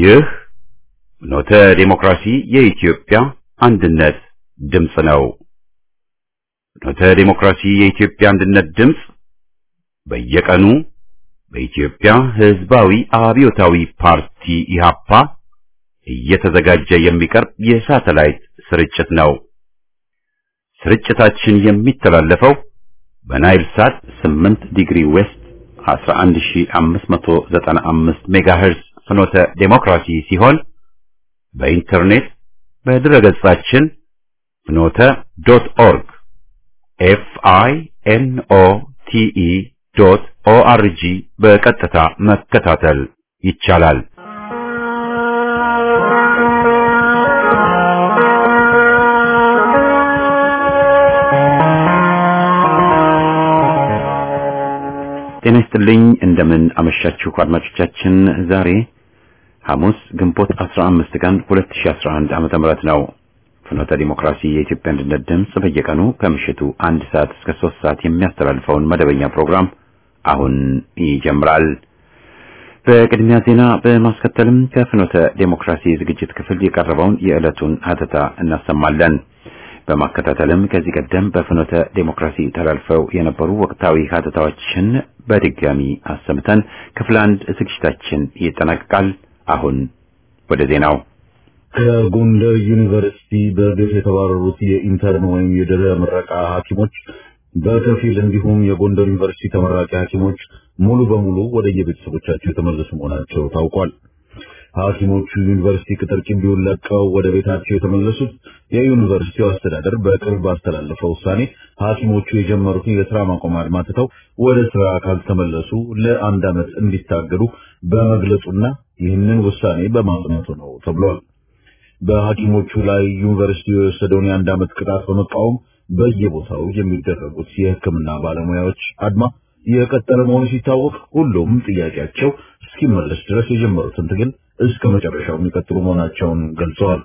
ይህ ኖተ ዴሞክራሲ የኢትዮጵያ አንድነት ድምፅ ነው። ኖተ ዴሞክራሲ የኢትዮጵያ አንድነት ድምፅ በየቀኑ በኢትዮጵያ ሕዝባዊ አብዮታዊ ፓርቲ ኢህአፓ እየተዘጋጀ የሚቀርብ የሳተላይት ስርጭት ነው። ስርጭታችን የሚተላለፈው በናይል ሳት 8 ዲግሪ ዌስት 11595 ሜጋሄርዝ ፍኖተ ዴሞክራሲ ሲሆን በኢንተርኔት በድረገጻችን ፍኖተ ዶት ኦርግ ኤፍ አይ ኤን ኦ ቲ ኢ ዶት ኦ አር ጂ በቀጥታ መከታተል ይቻላል። ጤና ይስጥልኝ። እንደምን አመሻችሁ አድማጮቻችን። ዛሬ ሐሙስ ግንቦት 15 ቀን 2011 ዓመተ ምህረት ነው። ፍኖተ ዲሞክራሲ የኢትዮጵያ አንድነት ድምፅ በየቀኑ ከምሽቱ አንድ ሰዓት እስከ ሶስት ሰዓት የሚያስተላልፈውን መደበኛ ፕሮግራም አሁን ይጀምራል። በቅድሚያ ዜና በማስከተልም ከፍኖተ ዴሞክራሲ ዝግጅት ክፍል የቀረበውን የዕለቱን ሀተታ እናሰማለን። በማከታተልም ከዚህ ቀደም በፍኖተ ዴሞክራሲ ተላልፈው የነበሩ ወቅታዊ ሀተታዎችን በድጋሚ አሰምተን ክፍል አንድ ዝግጅታችን ይጠናቀቃል። አሁን ወደ ዜናው። ከጎንደር ዩኒቨርሲቲ በግፍ የተባረሩት የኢንተርን ወይም የድህረ ምረቃ ሐኪሞች በከፊል እንዲሁም የጎንደር ዩኒቨርሲቲ ተመራቂ ሐኪሞች ሙሉ በሙሉ ወደ የቤተሰቦቻቸው የተመለሱ መሆናቸው ታውቋል። ሐኪሞቹ ዩኒቨርሲቲ ቅጥር ግቢውን ለቀው ወደ ቤታቸው የተመለሱት የዩኒቨርሲቲው አስተዳደር በቅርብ ባስተላለፈው ውሳኔ ሐኪሞቹ የጀመሩትን የስራ ማቆም አድማ ትተው ወደ ስራ ካልተመለሱ ለአንድ ዓመት እንዲታገዱ በመግለጹና ይህንን ውሳኔ በማጽናቱ ነው ተብሏል። በሐኪሞቹ ላይ ዩኒቨርሲቲው የወሰደውን የአንድ ዓመት ቅጣት በመቃወም በየቦታው የሚደረጉት የሕክምና ባለሙያዎች አድማ የቀጠለ መሆኑ ሲታወቅ ሁሉም ጥያቄያቸው እስኪመለስ ድረስ የጀመሩትን ትግል እስከ መጨረሻው የሚቀጥሉ መሆናቸውን ገልጸዋል።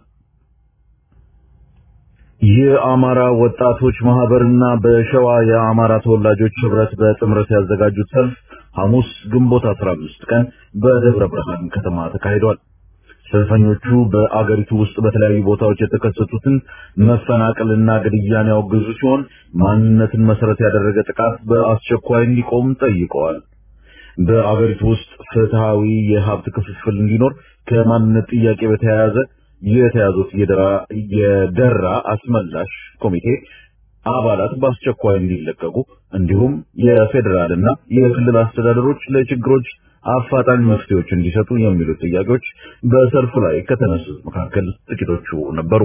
የአማራ ወጣቶች ማህበርና በሸዋ የአማራ ተወላጆች ህብረት በጥምረት ያዘጋጁት ሰልፍ ሐሙስ ግንቦት 15 ቀን በደብረ ብርሃን ከተማ ተካሂዷል። ሰልፈኞቹ በአገሪቱ ውስጥ በተለያዩ ቦታዎች የተከሰቱትን መፈናቀልና ግድያን ያወገዙ ሲሆን ማንነትን መሰረት ያደረገ ጥቃት በአስቸኳይ እንዲቆም ጠይቀዋል። በአገሪቱ ውስጥ ፍትሃዊ የሀብት ክፍፍል እንዲኖር ከማንነት ጥያቄ በተያያዘ የተያዙት የደራ አስመላሽ ኮሚቴ አባላት በአስቸኳይ እንዲለቀቁ እንዲሁም የፌዴራልና የክልል አስተዳደሮች ለችግሮች አፋጣኝ መፍትሄዎች እንዲሰጡ የሚሉት ጥያቄዎች በሰልፉ ላይ ከተነሱት መካከል ጥቂቶቹ ነበሩ።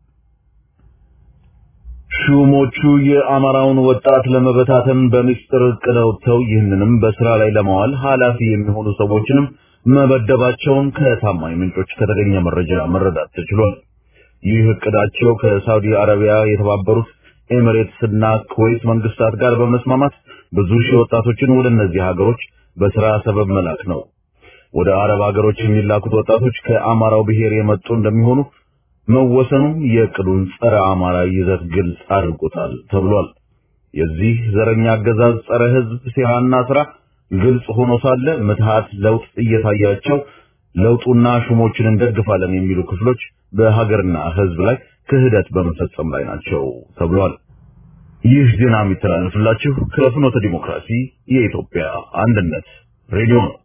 ሹሞቹ የአማራውን ወጣት ለመበታተን በሚስጥር እቅድ አውጥተው ይህንንም በስራ ላይ ለማዋል ኃላፊ የሚሆኑ ሰዎችንም መበደባቸውን ከታማኝ ምንጮች ከተገኘ መረጃ መረዳት ተችሏል። ይህ እቅዳቸው ከሳውዲ አረቢያ፣ የተባበሩት ኤሚሬትስ እና ኩዌት መንግስታት ጋር በመስማማት ብዙ ሺህ ወጣቶችን ወደ እነዚህ ሀገሮች በስራ ሰበብ መላክ ነው። ወደ አረብ ሀገሮች የሚላኩት ወጣቶች ከአማራው ብሔር የመጡ እንደሚሆኑ መወሰኑም የእቅዱን ጸረ አማራ ይዘት ግልጽ አድርጎታል ተብሏል። የዚህ ዘረኛ አገዛዝ ጸረ ህዝብ ሴራና ስራ ግልጽ ሆኖ ሳለ ምትሃት ለውጥ እየታያቸው ለውጡና ሹሞችን እንደግፋለን የሚሉ ክፍሎች በሀገርና ህዝብ ላይ ክህደት በመፈጸም ላይ ናቸው ተብሏል። ይህ ዜና የሚተላለፍላችሁ ከፍኖተ ዲሞክራሲ የኢትዮጵያ አንድነት ሬዲዮ ነው።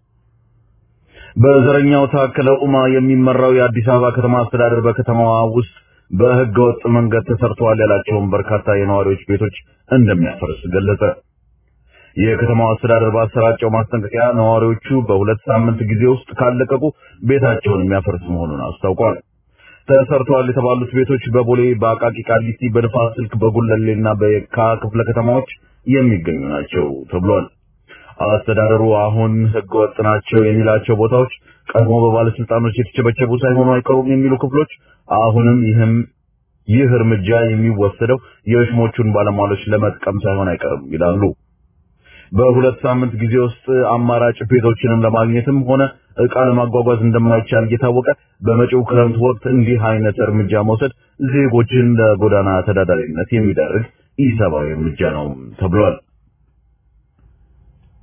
በዘረኛው ታከለ ኡማ የሚመራው የአዲስ አበባ ከተማ አስተዳደር በከተማዋ ውስጥ በህገ ወጥ መንገድ ተሰርተዋል ያላቸውን በርካታ የነዋሪዎች ቤቶች እንደሚያፈርስ ገለጸ። የከተማው አስተዳደር ባሰራጨው ማስጠንቀቂያ ነዋሪዎቹ በሁለት ሳምንት ጊዜ ውስጥ ካለቀቁ ቤታቸውን የሚያፈርስ መሆኑን አስታውቋል። ተሰርተዋል የተባሉት ቤቶች በቦሌ፣ በአቃቂ ቃሊቲ፣ በንፋስ ስልክ፣ በጉለሌና በየካ ክፍለ ከተማዎች የሚገኙ ናቸው ተብሏል። አስተዳደሩ አሁን ህገወጥ ናቸው የሚላቸው ቦታዎች ቀድሞ በባለስልጣኖች የተቸበቸቡ ሳይሆኑ አይቀሩም የሚሉ ክፍሎች አሁንም ይህም ይህ እርምጃ የሚወሰደው የሽሞቹን ባለሟሎች ለመጥቀም ሳይሆን አይቀርም ይላሉ። በሁለት ሳምንት ጊዜ ውስጥ አማራጭ ቤቶችንም ለማግኘትም ሆነ ዕቃ ለማጓጓዝ እንደማይቻል እየታወቀ በመጪው ክረምት ወቅት እንዲህ አይነት እርምጃ መውሰድ ዜጎችን ለጎዳና ተዳዳሪነት የሚዳርግ ኢሰብአዊ እርምጃ ነው ተብሏል።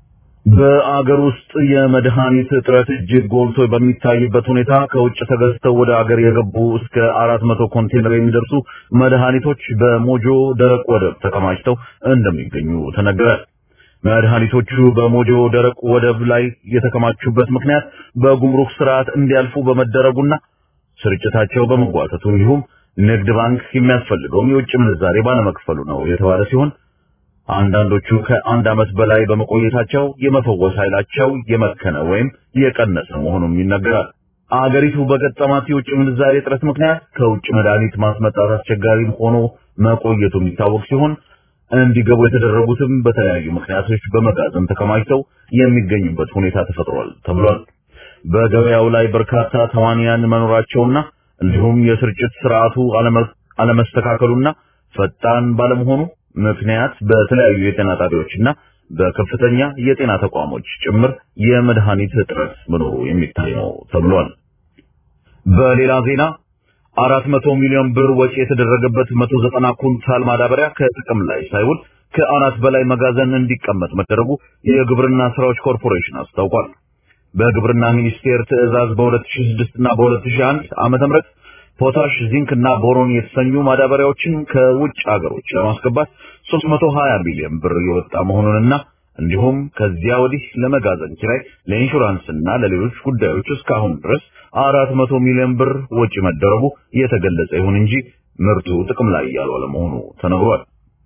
በአገር ውስጥ የመድኃኒት እጥረት እጅግ ጎልቶ በሚታይበት ሁኔታ ከውጭ ተገዝተው ወደ አገር የገቡ እስከ አራት መቶ ኮንቴነር የሚደርሱ መድኃኒቶች በሞጆ ደረቅ ወደብ ተከማችተው እንደሚገኙ ተነገረ። መድኃኒቶቹ በሞጆ ደረቅ ወደብ ላይ የተከማቹበት ምክንያት በጉምሩክ ስርዓት እንዲያልፉ በመደረጉና ስርጭታቸው በመጓተቱ እንዲሁም ንግድ ባንክ የሚያስፈልገውን የውጭ ምንዛሬ ባለመክፈሉ ነው የተባለ ሲሆን አንዳንዶቹ ከአንድ ዓመት በላይ በመቆየታቸው የመፈወስ ኃይላቸው የመከነ ወይም የቀነሰ መሆኑም ይነገራል። አገሪቱ በገጠማት የውጭ ምንዛሬ እጥረት ምክንያት ከውጭ መድኃኒት ማስመጣት አስቸጋሪ ሆኖ መቆየቱ የሚታወቅ ሲሆን እንዲገቡ የተደረጉትም በተለያዩ ምክንያቶች በመጋዘን ተከማችተው የሚገኙበት ሁኔታ ተፈጥሯል ተብሏል። በገበያው ላይ በርካታ ተዋንያን መኖራቸውና እንዲሁም የስርጭት ስርዓቱ አለመስተካከሉና ፈጣን ባለመሆኑ ምክንያት በተለያዩ የጤና ጣቢያዎችና በከፍተኛ የጤና ተቋሞች ጭምር የመድኃኒት እጥረት መኖሩ የሚታይ ነው ተብሏል። በሌላ ዜና አራት መቶ ሚሊዮን ብር ወጪ የተደረገበት መቶ ዘጠና ኩንታል ማዳበሪያ ከጥቅም ላይ ሳይውል ከአራት በላይ መጋዘን እንዲቀመጥ መደረጉ የግብርና ስራዎች ኮርፖሬሽን አስታውቋል። በግብርና ሚኒስቴር ትዕዛዝ በ2006 እና በ2001 ዓመተ ምህረት ፖታሽ፣ ዚንክ እና ቦሮን የተሰኙ ማዳበሪያዎችን ከውጭ ሀገሮች ለማስገባት 320 ሚሊዮን ብር የወጣ መሆኑንና እንዲሁም ከዚያ ወዲህ ለመጋዘን ኪራይ፣ ለኢንሹራንስ እና ለሌሎች ጉዳዮች እስካሁን ድረስ 400 ሚሊዮን ብር ወጪ መደረጉ የተገለጸ ይሁን እንጂ ምርቱ ጥቅም ላይ ያልዋለ መሆኑ ተነግሯል።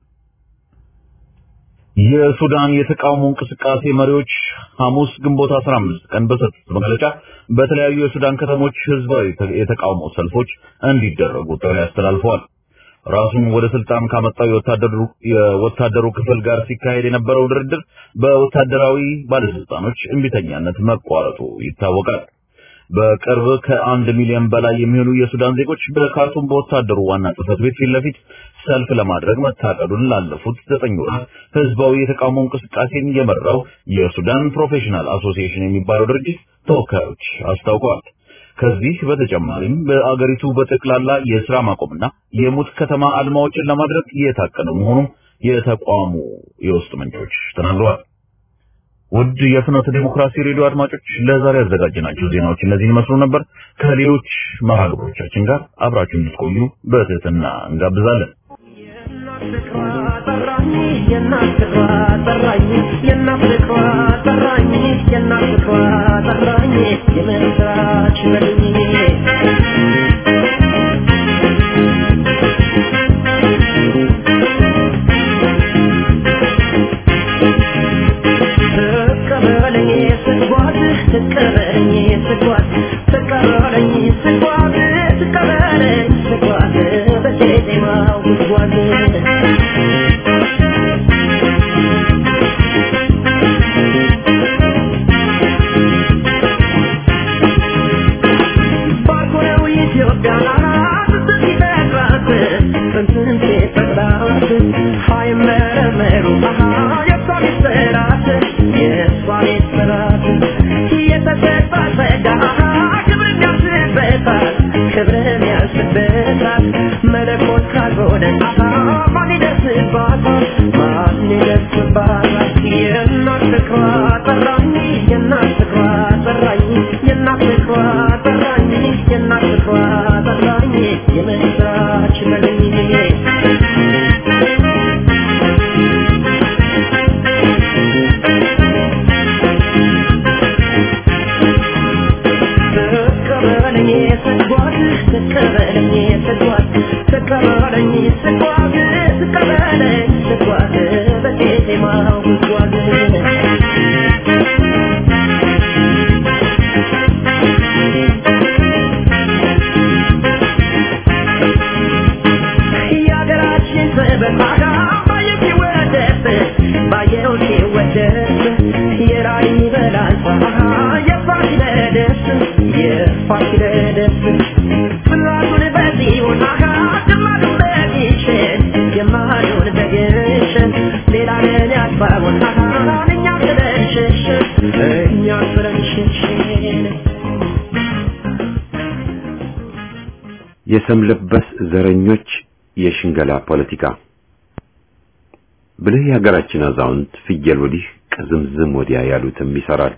የሱዳን የተቃውሞ እንቅስቃሴ መሪዎች ሐሙስ ግንቦት 15 ቀን በሰጡት መግለጫ በተለያዩ የሱዳን ከተሞች ህዝባዊ የተቃውሞ ሰልፎች እንዲደረጉ ጥሪ አስተላልፈዋል። ራሱን ወደ ስልጣን ካመጣው የወታደሩ የወታደሩ ክፍል ጋር ሲካሄድ የነበረው ድርድር በወታደራዊ ባለስልጣኖች እምቢተኛነት መቋረጡ ይታወቃል። በቅርብ ከአንድ ሚሊዮን በላይ የሚሆኑ የሱዳን ዜጎች በካርቱም በወታደሩ ዋና ጽሕፈት ቤት ፊት ለፊት ሰልፍ ለማድረግ መታቀዱን ላለፉት ዘጠኝ ወራት ህዝባዊ የተቃውሞ እንቅስቃሴን የመራው የሱዳን ፕሮፌሽናል አሶሲዬሽን የሚባለው ድርጅት ተወካዮች አስታውቀዋል። ከዚህ በተጨማሪም በአገሪቱ በጠቅላላ የስራ ማቆምና የሙት ከተማ አድማዎችን ለማድረግ የታቀደ መሆኑም የተቋሙ የውስጥ ምንጮች ተናግረዋል። ውድ የፍኖተ ዲሞክራሲ ሬዲዮ አድማጮች ለዛሬ ያዘጋጀናቸው ዜናዎች እነዚህን ይመስሉ ነበር። ከሌሎች መርሃ ግብሮቻችን ጋር አብራችሁ እንድትቆዩ በትህትና እንጋብዛለን። የሰም ለበስ ዘረኞች የሽንገላ ፖለቲካ ብልህ የሀገራችን አዛውንት ፍየል ወዲህ ቅዝምዝም ወዲያ ያሉትም ይሰራል።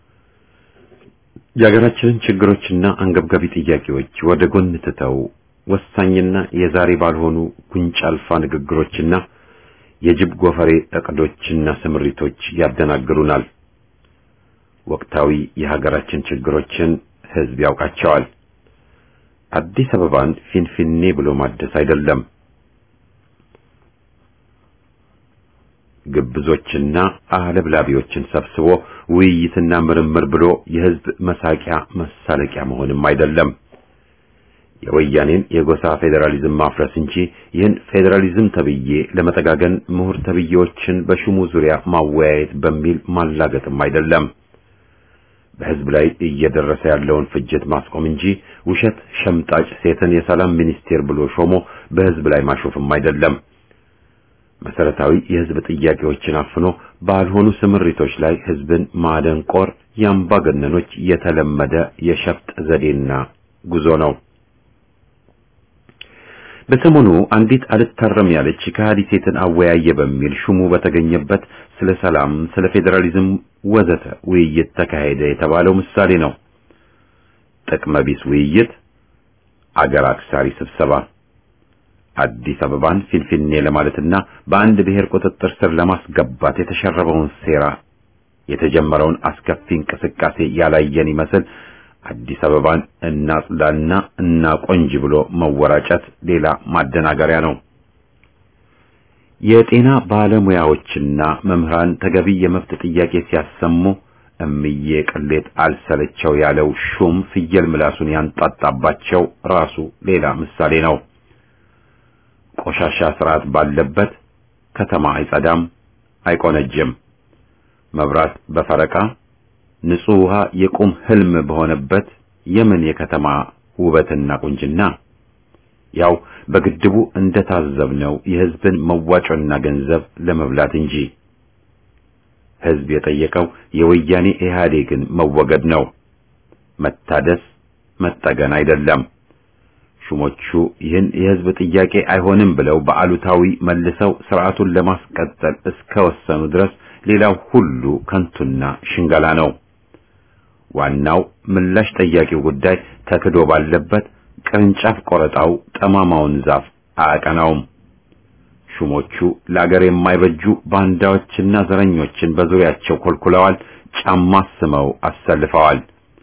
የሀገራችንን ችግሮችና አንገብጋቢ ጥያቄዎች ወደ ጎን ትተው ወሳኝና የዛሬ ባልሆኑ ጉንጭ አልፋ ንግግሮችና የጅብ ጎፈሬ እቅዶችና ስምሪቶች ያደናግሩናል። ወቅታዊ የሀገራችን ችግሮችን ህዝብ ያውቃቸዋል። አዲስ አበባን ፊንፊኔ ብሎ ማደስ አይደለም። ግብዞችና አለብላቢዎችን ሰብስቦ ውይይትና ምርምር ብሎ የህዝብ መሳቂያ መሳለቂያ መሆንም አይደለም። የወያኔን የጎሳ ፌዴራሊዝም ማፍረስ እንጂ ይህን ፌዴራሊዝም ተብዬ ለመጠጋገን ምሁር ተብዬዎችን በሹሙ ዙሪያ ማወያየት በሚል ማላገጥም አይደለም። በህዝብ ላይ እየደረሰ ያለውን ፍጅት ማስቆም እንጂ ውሸት ሸምጣጭ ሴትን የሰላም ሚኒስቴር ብሎ ሾሞ በህዝብ ላይ ማሾፍም አይደለም። መሰረታዊ የህዝብ ጥያቄዎችን አፍኖ ባልሆኑ ስምሪቶች ላይ ህዝብን ማደንቆር የአምባገነኖች የተለመደ የሸፍጥ ዘዴና ጉዞ ነው። በሰሞኑ አንዲት አልታረም ያለች ከሃዲ ሴትን አወያየ በሚል ሹሙ በተገኘበት ስለ ሰላም፣ ስለ ፌዴራሊዝም ወዘተ ውይይት ተካሄደ የተባለው ምሳሌ ነው። ጥቅመ ቢስ ውይይት፣ አገር አክሳሪ ስብሰባ አዲስ አበባን ፊንፊኔ ለማለትና በአንድ ብሔር ቁጥጥር ስር ለማስገባት የተሸረበውን ሴራ የተጀመረውን አስከፊ እንቅስቃሴ ያላየን ይመስል አዲስ አበባን እናጽዳና እናቆንጅ ብሎ መወራጨት ሌላ ማደናገሪያ ነው። የጤና ባለሙያዎችና መምህራን ተገቢ የመብት ጥያቄ ሲያሰሙ እምዬ ቅሌት አልሰለቸው ያለው ሹም ፍየል ምላሱን ያንጣጣባቸው ራሱ ሌላ ምሳሌ ነው። ቆሻሻ ስርዓት ባለበት ከተማ አይጸዳም፣ አይቆነጅም። መብራት በፈረቃ ንጹህ ውሃ የቁም ህልም በሆነበት የምን የከተማ ውበትና ቁንጅና? ያው በግድቡ እንደታዘብነው የህዝብን መዋጮና ገንዘብ ለመብላት እንጂ። ህዝብ የጠየቀው የወያኔ ኢህአዴግን መወገድ ነው፣ መታደስ መጠገን አይደለም። ሹሞቹ ይህን የህዝብ ጥያቄ አይሆንም ብለው በአሉታዊ መልሰው ስርዓቱን ለማስቀጠል እስከወሰኑ ድረስ ሌላው ሁሉ ከንቱና ሽንገላ ነው። ዋናው ምላሽ ጠያቂው ጉዳይ ተክዶ ባለበት ቅርንጫፍ ቆረጣው ጠማማውን ዛፍ አያቀናውም። ሹሞቹ ለአገር የማይበጁ ባንዳዎችና ዘረኞችን በዙሪያቸው ኮልኩለዋል፣ ጫማ ስመው አሰልፈዋል፣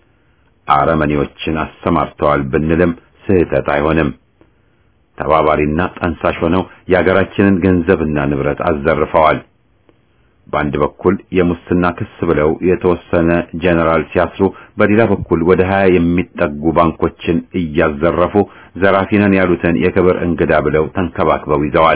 አረመኔዎችን አሰማርተዋል ብንልም ስህተት አይሆንም። ተባባሪና ጠንሳሽ ሆነው የአገራችንን ገንዘብና ንብረት አዘርፈዋል። በአንድ በኩል የሙስና ክስ ብለው የተወሰነ ጀነራል ሲያስሩ፣ በሌላ በኩል ወደ ሀያ የሚጠጉ ባንኮችን እያዘረፉ ዘራፊነን ያሉትን የክብር እንግዳ ብለው ተንከባክበው ይዘዋል።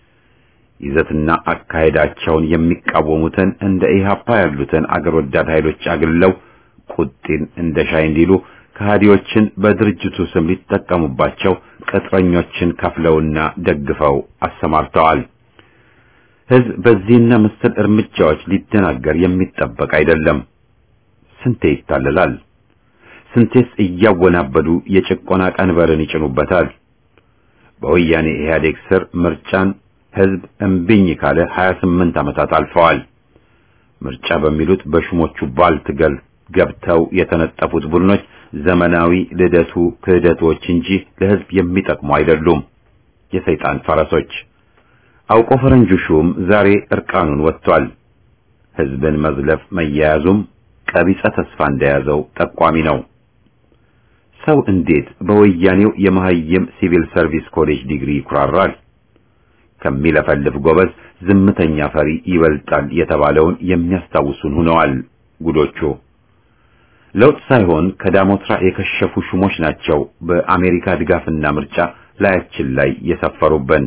ይዘትና አካሄዳቸውን የሚቃወሙትን እንደ ኢህአፓ ያሉትን አገር ወዳድ ኃይሎች አግልለው ቁጢን እንደ ሻይ እንዲሉ ከሃዲዎችን በድርጅቱ ስም ሊጠቀሙባቸው ቅጥረኞችን ከፍለውና ደግፈው አሰማርተዋል። ህዝብ በዚህና መሰል እርምጃዎች ሊደናገር የሚጠበቅ አይደለም። ስንቴ ይታለላል? ስንቴስ እያወናበዱ የጭቆና ቀንበርን ይጭኑበታል? በወያኔ ኢህአዴግ ስር ምርጫን ህዝብ እምቢኝ ካለ 28 ዓመታት አልፈዋል። ምርጫ በሚሉት በሹሞቹ ባልትገል ገብተው የተነጠፉት ቡድኖች ዘመናዊ ልደቱ ክህደቶች እንጂ ለህዝብ የሚጠቅሙ አይደሉም። የሰይጣን ፈረሶች አውቆ ፈረንጁ ሹም ዛሬ እርቃኑን ወጥቷል። ህዝብን መዝለፍ መያያዙም ቀቢጸ ተስፋ እንደያዘው ጠቋሚ ነው። ሰው እንዴት በወያኔው የመሀይም ሲቪል ሰርቪስ ኮሌጅ ዲግሪ ይኩራራል? ከሚለፈልፍ ጎበዝ ዝምተኛ ፈሪ ይበልጣል የተባለውን የሚያስታውሱን ሆነዋል ጉዶቹ። ለውጥ ሳይሆን ከዳሞትራ የከሸፉ ሹሞች ናቸው በአሜሪካ ድጋፍና ምርጫ ላያችን ላይ የሰፈሩብን።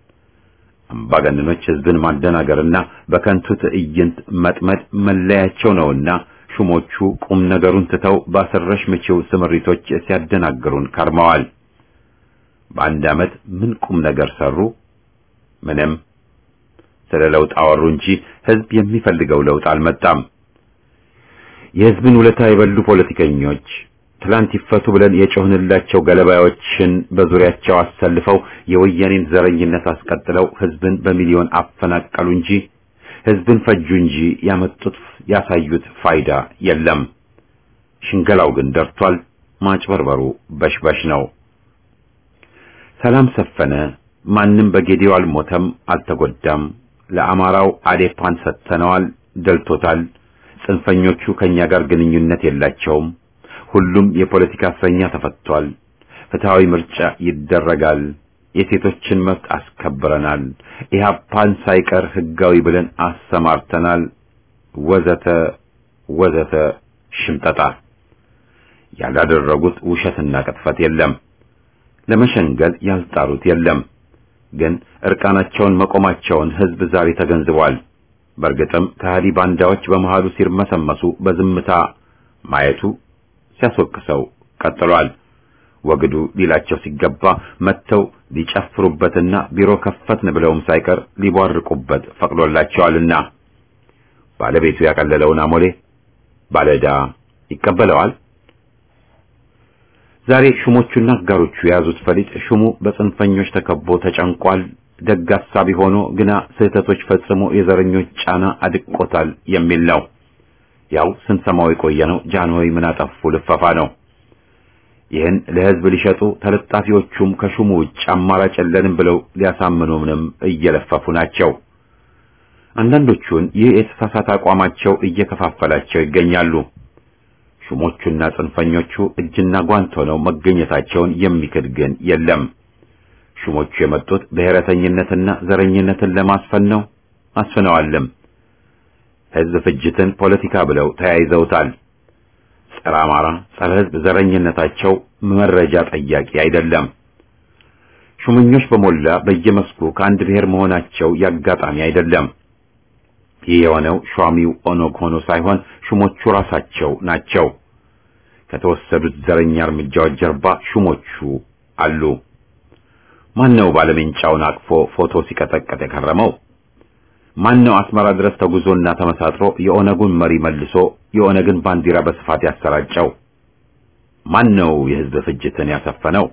አምባገነኖች ህዝብን ማደናገርና በከንቱ ትዕይንት መጥመድ መለያቸው ነውና ሹሞቹ ቁም ነገሩን ትተው ባሰረሽ ምቺው ስምሪቶች ሲያደናግሩን ከርመዋል። በአንድ ዓመት ምን ቁም ነገር ሰሩ? ምንም። ስለ ለውጥ አወሩ እንጂ ህዝብ የሚፈልገው ለውጥ አልመጣም። የህዝብን ውለታ የበሉ ፖለቲከኞች ትላንት ይፈቱ ብለን የጮህንላቸው ገለባዮችን በዙሪያቸው አሰልፈው የወያኔን ዘረኝነት አስቀጥለው ህዝብን በሚሊዮን አፈናቀሉ እንጂ ህዝብን ፈጁ እንጂ ያመጡት ያሳዩት ፋይዳ የለም። ሽንገላው ግን ደርቷል። ማጭበርበሩ በሽበሽ ነው። ሰላም ሰፈነ። ማንም በጌዲዮ አልሞተም፣ አልተጎዳም። ለአማራው አዴፓን ሰጥተነዋል፣ ደልቶታል። ጽንፈኞቹ ከኛ ጋር ግንኙነት የላቸውም። ሁሉም የፖለቲካ እስረኛ ተፈቷል። ፍትሃዊ ምርጫ ይደረጋል። የሴቶችን መብት አስከብረናል። ኢህአፓን ሳይቀር ህጋዊ ብለን አሰማርተናል። ወዘተ ወዘተ ሽምጠጣ ያላደረጉት ውሸትና ቅጥፈት የለም። ለመሸንገል ያልጣሩት የለም። ግን እርቃናቸውን መቆማቸውን ህዝብ ዛሬ ተገንዝቧል። በእርግጥም ከሃዲ ባንዳዎች በመሃሉ ሲርመሰመሱ በዝምታ ማየቱ ሲያስወቅሰው ቀጥሏል። ወግዱ ሊላቸው ሲገባ መጥተው ሊጨፍሩበትና ቢሮ ከፈትን ብለውም ሳይቀር ሊቧርቁበት ፈቅዶላቸዋልና ባለቤቱ ያቀለለውን አሞሌ ባለዕዳ ይቀበለዋል። ዛሬ ሹሞቹና አጋሮቹ የያዙት ፈሊጥ ሹሙ በጽንፈኞች ተከቦ ተጨንቋል። ደግ አሳቢ ሆኖ ግና ስህተቶች ፈጽሞ የዘረኞች ጫና አድቆታል የሚል ነው። ያው ስንሰማው የቆየነው ጃንሆይ ምን አጠፉ ልፈፋ ነው። ይህን ለህዝብ ሊሸጡ ተለጣፊዎቹም ከሹሙ ውጭ አማራጭ የለንም ብለው ሊያሳምኑንም እየለፈፉ ናቸው። አንዳንዶቹን ይህ የተሳሳተ አቋማቸው እየከፋፈላቸው ይገኛሉ። ሹሞቹና ጽንፈኞቹ እጅና ጓንት ሆነው መገኘታቸውን የሚክድ ግን የለም። ሹሞቹ የመጡት ብሔረተኝነትና ዘረኝነትን ለማስፈን ነው፣ አስፍነዋልም። ህዝብ ፍጅትን ፖለቲካ ብለው ተያይዘውታል። ጸረ አማራ፣ ጸረ ህዝብ ዘረኝነታቸው መረጃ ጠያቂ አይደለም። ሹመኞች በሞላ በየመስኩ ከአንድ ብሔር መሆናቸው ያጋጣሚ አይደለም። ይህ የሆነው ሿሚው ኦነግ ሆኖ ሳይሆን ሹሞቹ ራሳቸው ናቸው። ከተወሰዱት ዘረኛ እርምጃዎች ጀርባ ሹሞቹ አሉ። ማን ነው ባለሜንጫውን አቅፎ ፎቶ ሲቀጠቀጥ የከረመው? ማን ነው አስመራ ድረስ ተጉዞና ተመሳጥሮ የኦነጉን መሪ መልሶ የኦነግን ባንዲራ በስፋት ያሰራጨው? ማን ነው የህዝብ ፍጅትን ያሰፈነው?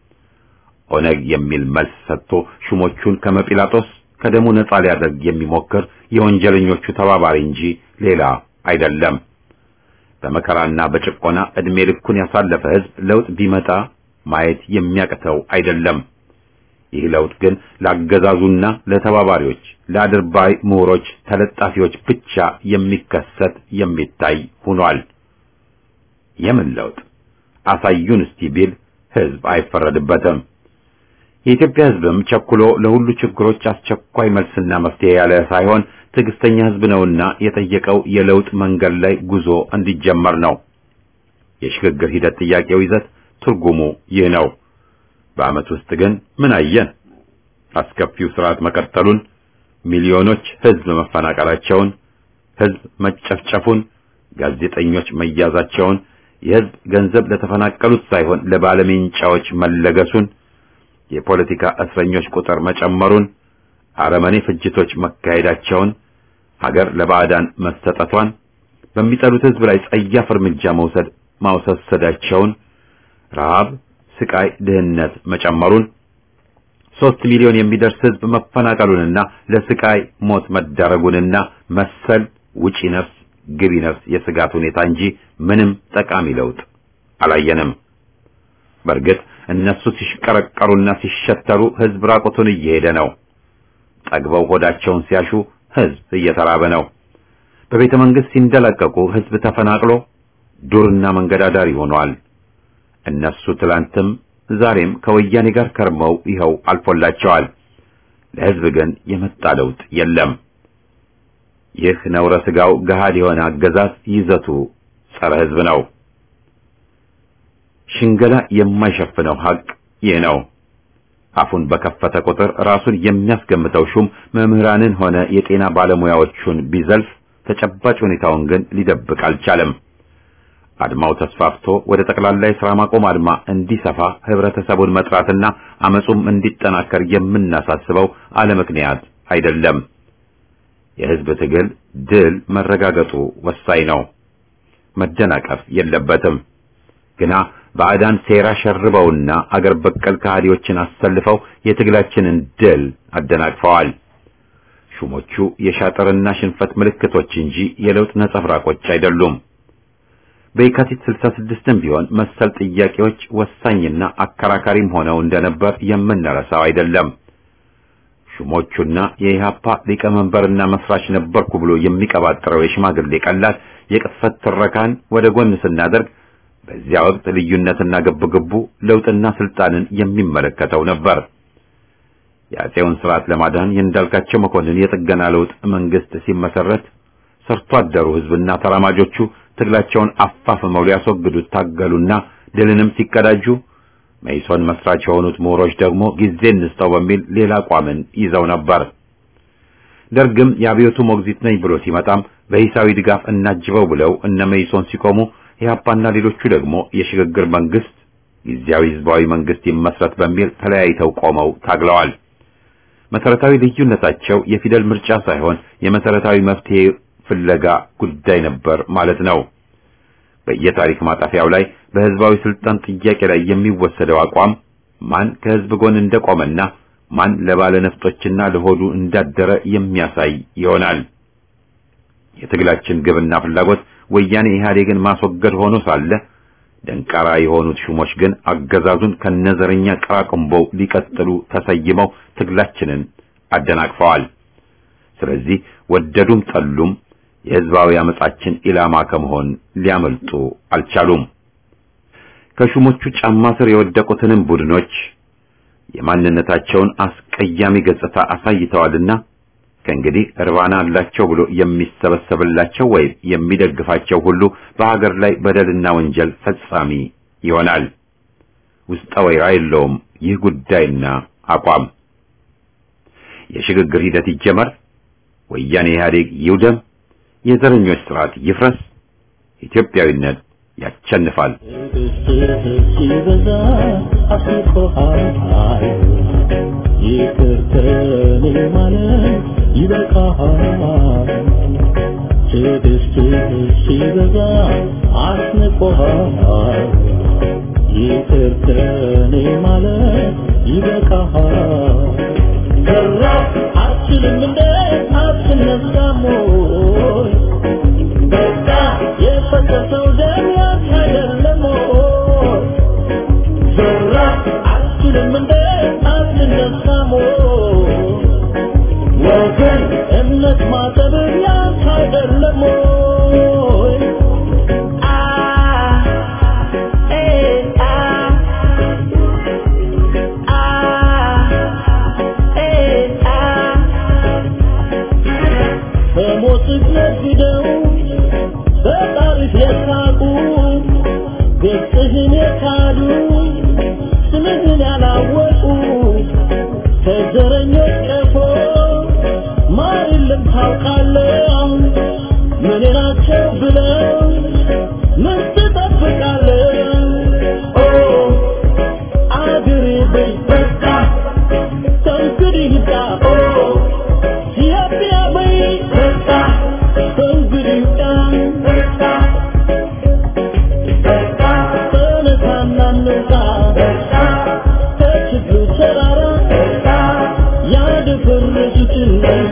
ኦነግ የሚል መልስ ሰጥቶ ሹሞቹን ከመጲላጦስ ከደሙ ነጻ ሊያደርግ የሚሞክር የወንጀለኞቹ ተባባሪ እንጂ ሌላ አይደለም። በመከራና በጭቆና እድሜ ልኩን ያሳለፈ ህዝብ ለውጥ ቢመጣ ማየት የሚያቅተው አይደለም። ይህ ለውጥ ግን ለአገዛዙና ለተባባሪዎች ለአድርባይ ምሁሮች ተለጣፊዎች ብቻ የሚከሰት የሚታይ ሆኗል። የምን ለውጥ አሳዩን እስቲ ቢል ህዝብ አይፈረድበትም። የኢትዮጵያ ህዝብም ቸኩሎ ለሁሉ ችግሮች አስቸኳይ መልስና መፍትሄ ያለ ሳይሆን ትዕግስተኛ ህዝብ ነውና የጠየቀው የለውጥ መንገድ ላይ ጉዞ እንዲጀመር ነው። የሽግግር ሂደት ጥያቄው ይዘት ትርጉሙ ይህ ነው። በዓመት ውስጥ ግን ምን አየን? አስከፊው ስርዓት መቀጠሉን፣ ሚሊዮኖች ህዝብ መፈናቀላቸውን፣ ህዝብ መጨፍጨፉን፣ ጋዜጠኞች መያዛቸውን፣ የህዝብ ገንዘብ ለተፈናቀሉት ሳይሆን ለባለሜንጫዎች መለገሱን፣ የፖለቲካ እስረኞች ቁጥር መጨመሩን፣ አረመኔ ፍጅቶች መካሄዳቸውን፣ ሀገር ለባዕዳን መሰጠቷን፣ በሚጠሉት ህዝብ ላይ ጸያፍ እርምጃ መውሰድ ማውሰሰዳቸውን፣ ረሃብ ስቃይ፣ ድህነት መጨመሩን ሶስት ሚሊዮን የሚደርስ ህዝብ መፈናቀሉንና ለስቃይ ሞት መዳረጉንና መሰል ውጪ ነፍስ ግቢ ነፍስ የስጋት ሁኔታ እንጂ ምንም ጠቃሚ ለውጥ አላየንም። በእርግጥ እነሱ ሲሽቀረቀሩና ሲሸተሩ ህዝብ ራቁቱን እየሄደ ነው። ጠግበው ሆዳቸውን ሲያሹ ህዝብ እየተራበ ነው። በቤተ መንግስት ሲንደላቀቁ ህዝብ ተፈናቅሎ ዱርና መንገዳዳሪ ሆኗል። እነሱ ትላንትም ዛሬም ከወያኔ ጋር ከርመው ይኸው አልፎላቸዋል። ለህዝብ ግን የመጣ ለውጥ የለም። ይህ ነውረ ስጋው ገሃድ የሆነ አገዛዝ ይዘቱ ጸረ ህዝብ ነው። ሽንገላ የማይሸፍነው ሀቅ ይህ ነው። አፉን በከፈተ ቁጥር ራሱን የሚያስገምተው ሹም መምህራንን ሆነ የጤና ባለሙያዎቹን ቢዘልፍ ተጨባጭ ሁኔታውን ግን ሊደብቅ አልቻለም። አድማው ተስፋፍቶ ወደ ጠቅላላ የሥራ ማቆም አድማ እንዲሰፋ ህብረተሰቡን መጥራትና አመጹም እንዲጠናከር የምናሳስበው አለ ምክንያት አይደለም። የህዝብ ትግል ድል መረጋገጡ ወሳኝ ነው። መደናቀፍ የለበትም። ግና ባዕዳን ሴራ ሸርበውና አገር በቀል ከሃዲዎችን አሰልፈው የትግላችንን ድል አደናቅፈዋል። ሹሞቹ የሻጥርና ሽንፈት ምልክቶች እንጂ የለውጥ ነጸብራቆች አይደሉም። በየካቲት 66ም ቢሆን መሰል ጥያቄዎች ወሳኝና አከራካሪም ሆነው እንደነበር የምንረሳው አይደለም። ሹሞቹና የኢህአፓ ሊቀመንበርና መስራች ነበርኩ ብሎ የሚቀባጥረው የሽማግሌ ቀላል የቅጥፈት ትረካን ወደ ጎን ስናደርግ በዚያ ወቅት ልዩነትና ግብግቡ ለውጥና ስልጣንን የሚመለከተው ነበር። የአፄውን ስርዓት ለማዳን የእንዳልካቸው መኮንን የጥገና ለውጥ መንግስት ሲመሰረት ሰርቶ አደሩ ህዝብና ተራማጆቹ ትግላቸውን አፋፍመው ሊያስወግዱት ታገሉና ድልንም ሲቀዳጁ መይሶን መስራች የሆኑት ምሁሮች ደግሞ ጊዜ እንስጠው በሚል ሌላ አቋምን ይዘው ነበር። ደርግም የአብዮቱ ሞግዚት ነኝ ብሎ ሲመጣም በሂሳዊ ድጋፍ እናጅበው ብለው እነ መይሶን ሲቆሙ ኢህአፓና ሌሎቹ ደግሞ የሽግግር መንግስት ጊዜያዊ ህዝባዊ መንግስት ይመስረት በሚል ተለያይተው ቆመው ታግለዋል። መሰረታዊ ልዩነታቸው የፊደል ምርጫ ሳይሆን የመሰረታዊ መፍትሄ ፍለጋ ጉዳይ ነበር ማለት ነው። በየታሪክ ማጣፊያው ላይ በህዝባዊ ስልጣን ጥያቄ ላይ የሚወሰደው አቋም ማን ከህዝብ ጎን እንደቆመና ማን ለባለ ነፍጦችና ለሆዱ እንዳደረ የሚያሳይ ይሆናል። የትግላችን ግብና ፍላጎት ወያኔ ኢህአዴግን ማስወገድ ሆኖ ሳለ ደንቃራ የሆኑት ሹሞች ግን አገዛዙን ከነዘረኛ ቀራቅንቦው ሊቀጥሉ ተሰይመው ትግላችንን አደናቅፈዋል። ስለዚህ ወደዱም ጠሉም የህዝባዊ አመጻችን ኢላማ ከመሆን ሊያመልጡ አልቻሉም። ከሹሞቹ ጫማ ስር የወደቁትንም ቡድኖች የማንነታቸውን አስቀያሚ ገጽታ አሳይተዋልና ከእንግዲህ እርባና አላቸው ብሎ የሚሰበሰብላቸው ወይም የሚደግፋቸው ሁሉ በሀገር ላይ በደልና ወንጀል ፈጻሚ ይሆናል። ውስጠ ወይራ የለውም ይህ ጉዳይና አቋም። የሽግግር ሂደት ይጀመር፣ ወያኔ ኢህአዴግ ይውደም፣ የዘረኞች ስርዓት ይፍረስ፣ ኢትዮጵያዊነት ያቸንፋል። ይቅር ከኔ ማለት ይበቃሃል። ትዕግስትህ ሲበዛ አስንቆሃል። ይቅር ከኔ ማለት ይበቃሃል። ሰራ አትችልም እንደ አትነሳም ወይ? በቃ የፈሰሰው ደም ያንተ አይደለም ወይ? ሰራ አትችልም እንደ አትነሳም ወይ? ወገን እምነት ማጠብ ያንተ አይደለም ወይ? አ ኤ አ አ ኤ አ በሞትህ ነግደው በጣሪፍ የሳቁ ገጽህን የካዱ ስምህን ያላወቁ ከዘረኞች ቀፎ ማር የለም ታውቃለህ ምን ናቸው ብለው ምን ትጠብቃለህ ኦ አገሬ በይ በቃ ከእንግዲህ ይብቃ ኦ ኢትዮጵያ በይ በቃ ከእንግዲህ ይብቃ በቃ ተነሳና እንውጣ ከችግሩ ተራራ ያደፈረሱትን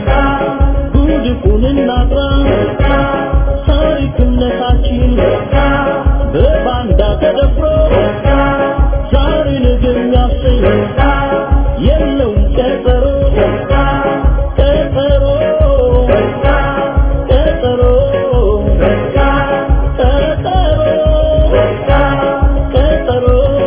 ጉድፉን እናጥራ ታሪክነታችን በባንዳ ተደፍሮ ዛሬ ነገ የሚያሰኝ የለውም ቀጠሮ ቀጠሮ ቀጠሮ ቀጠሮ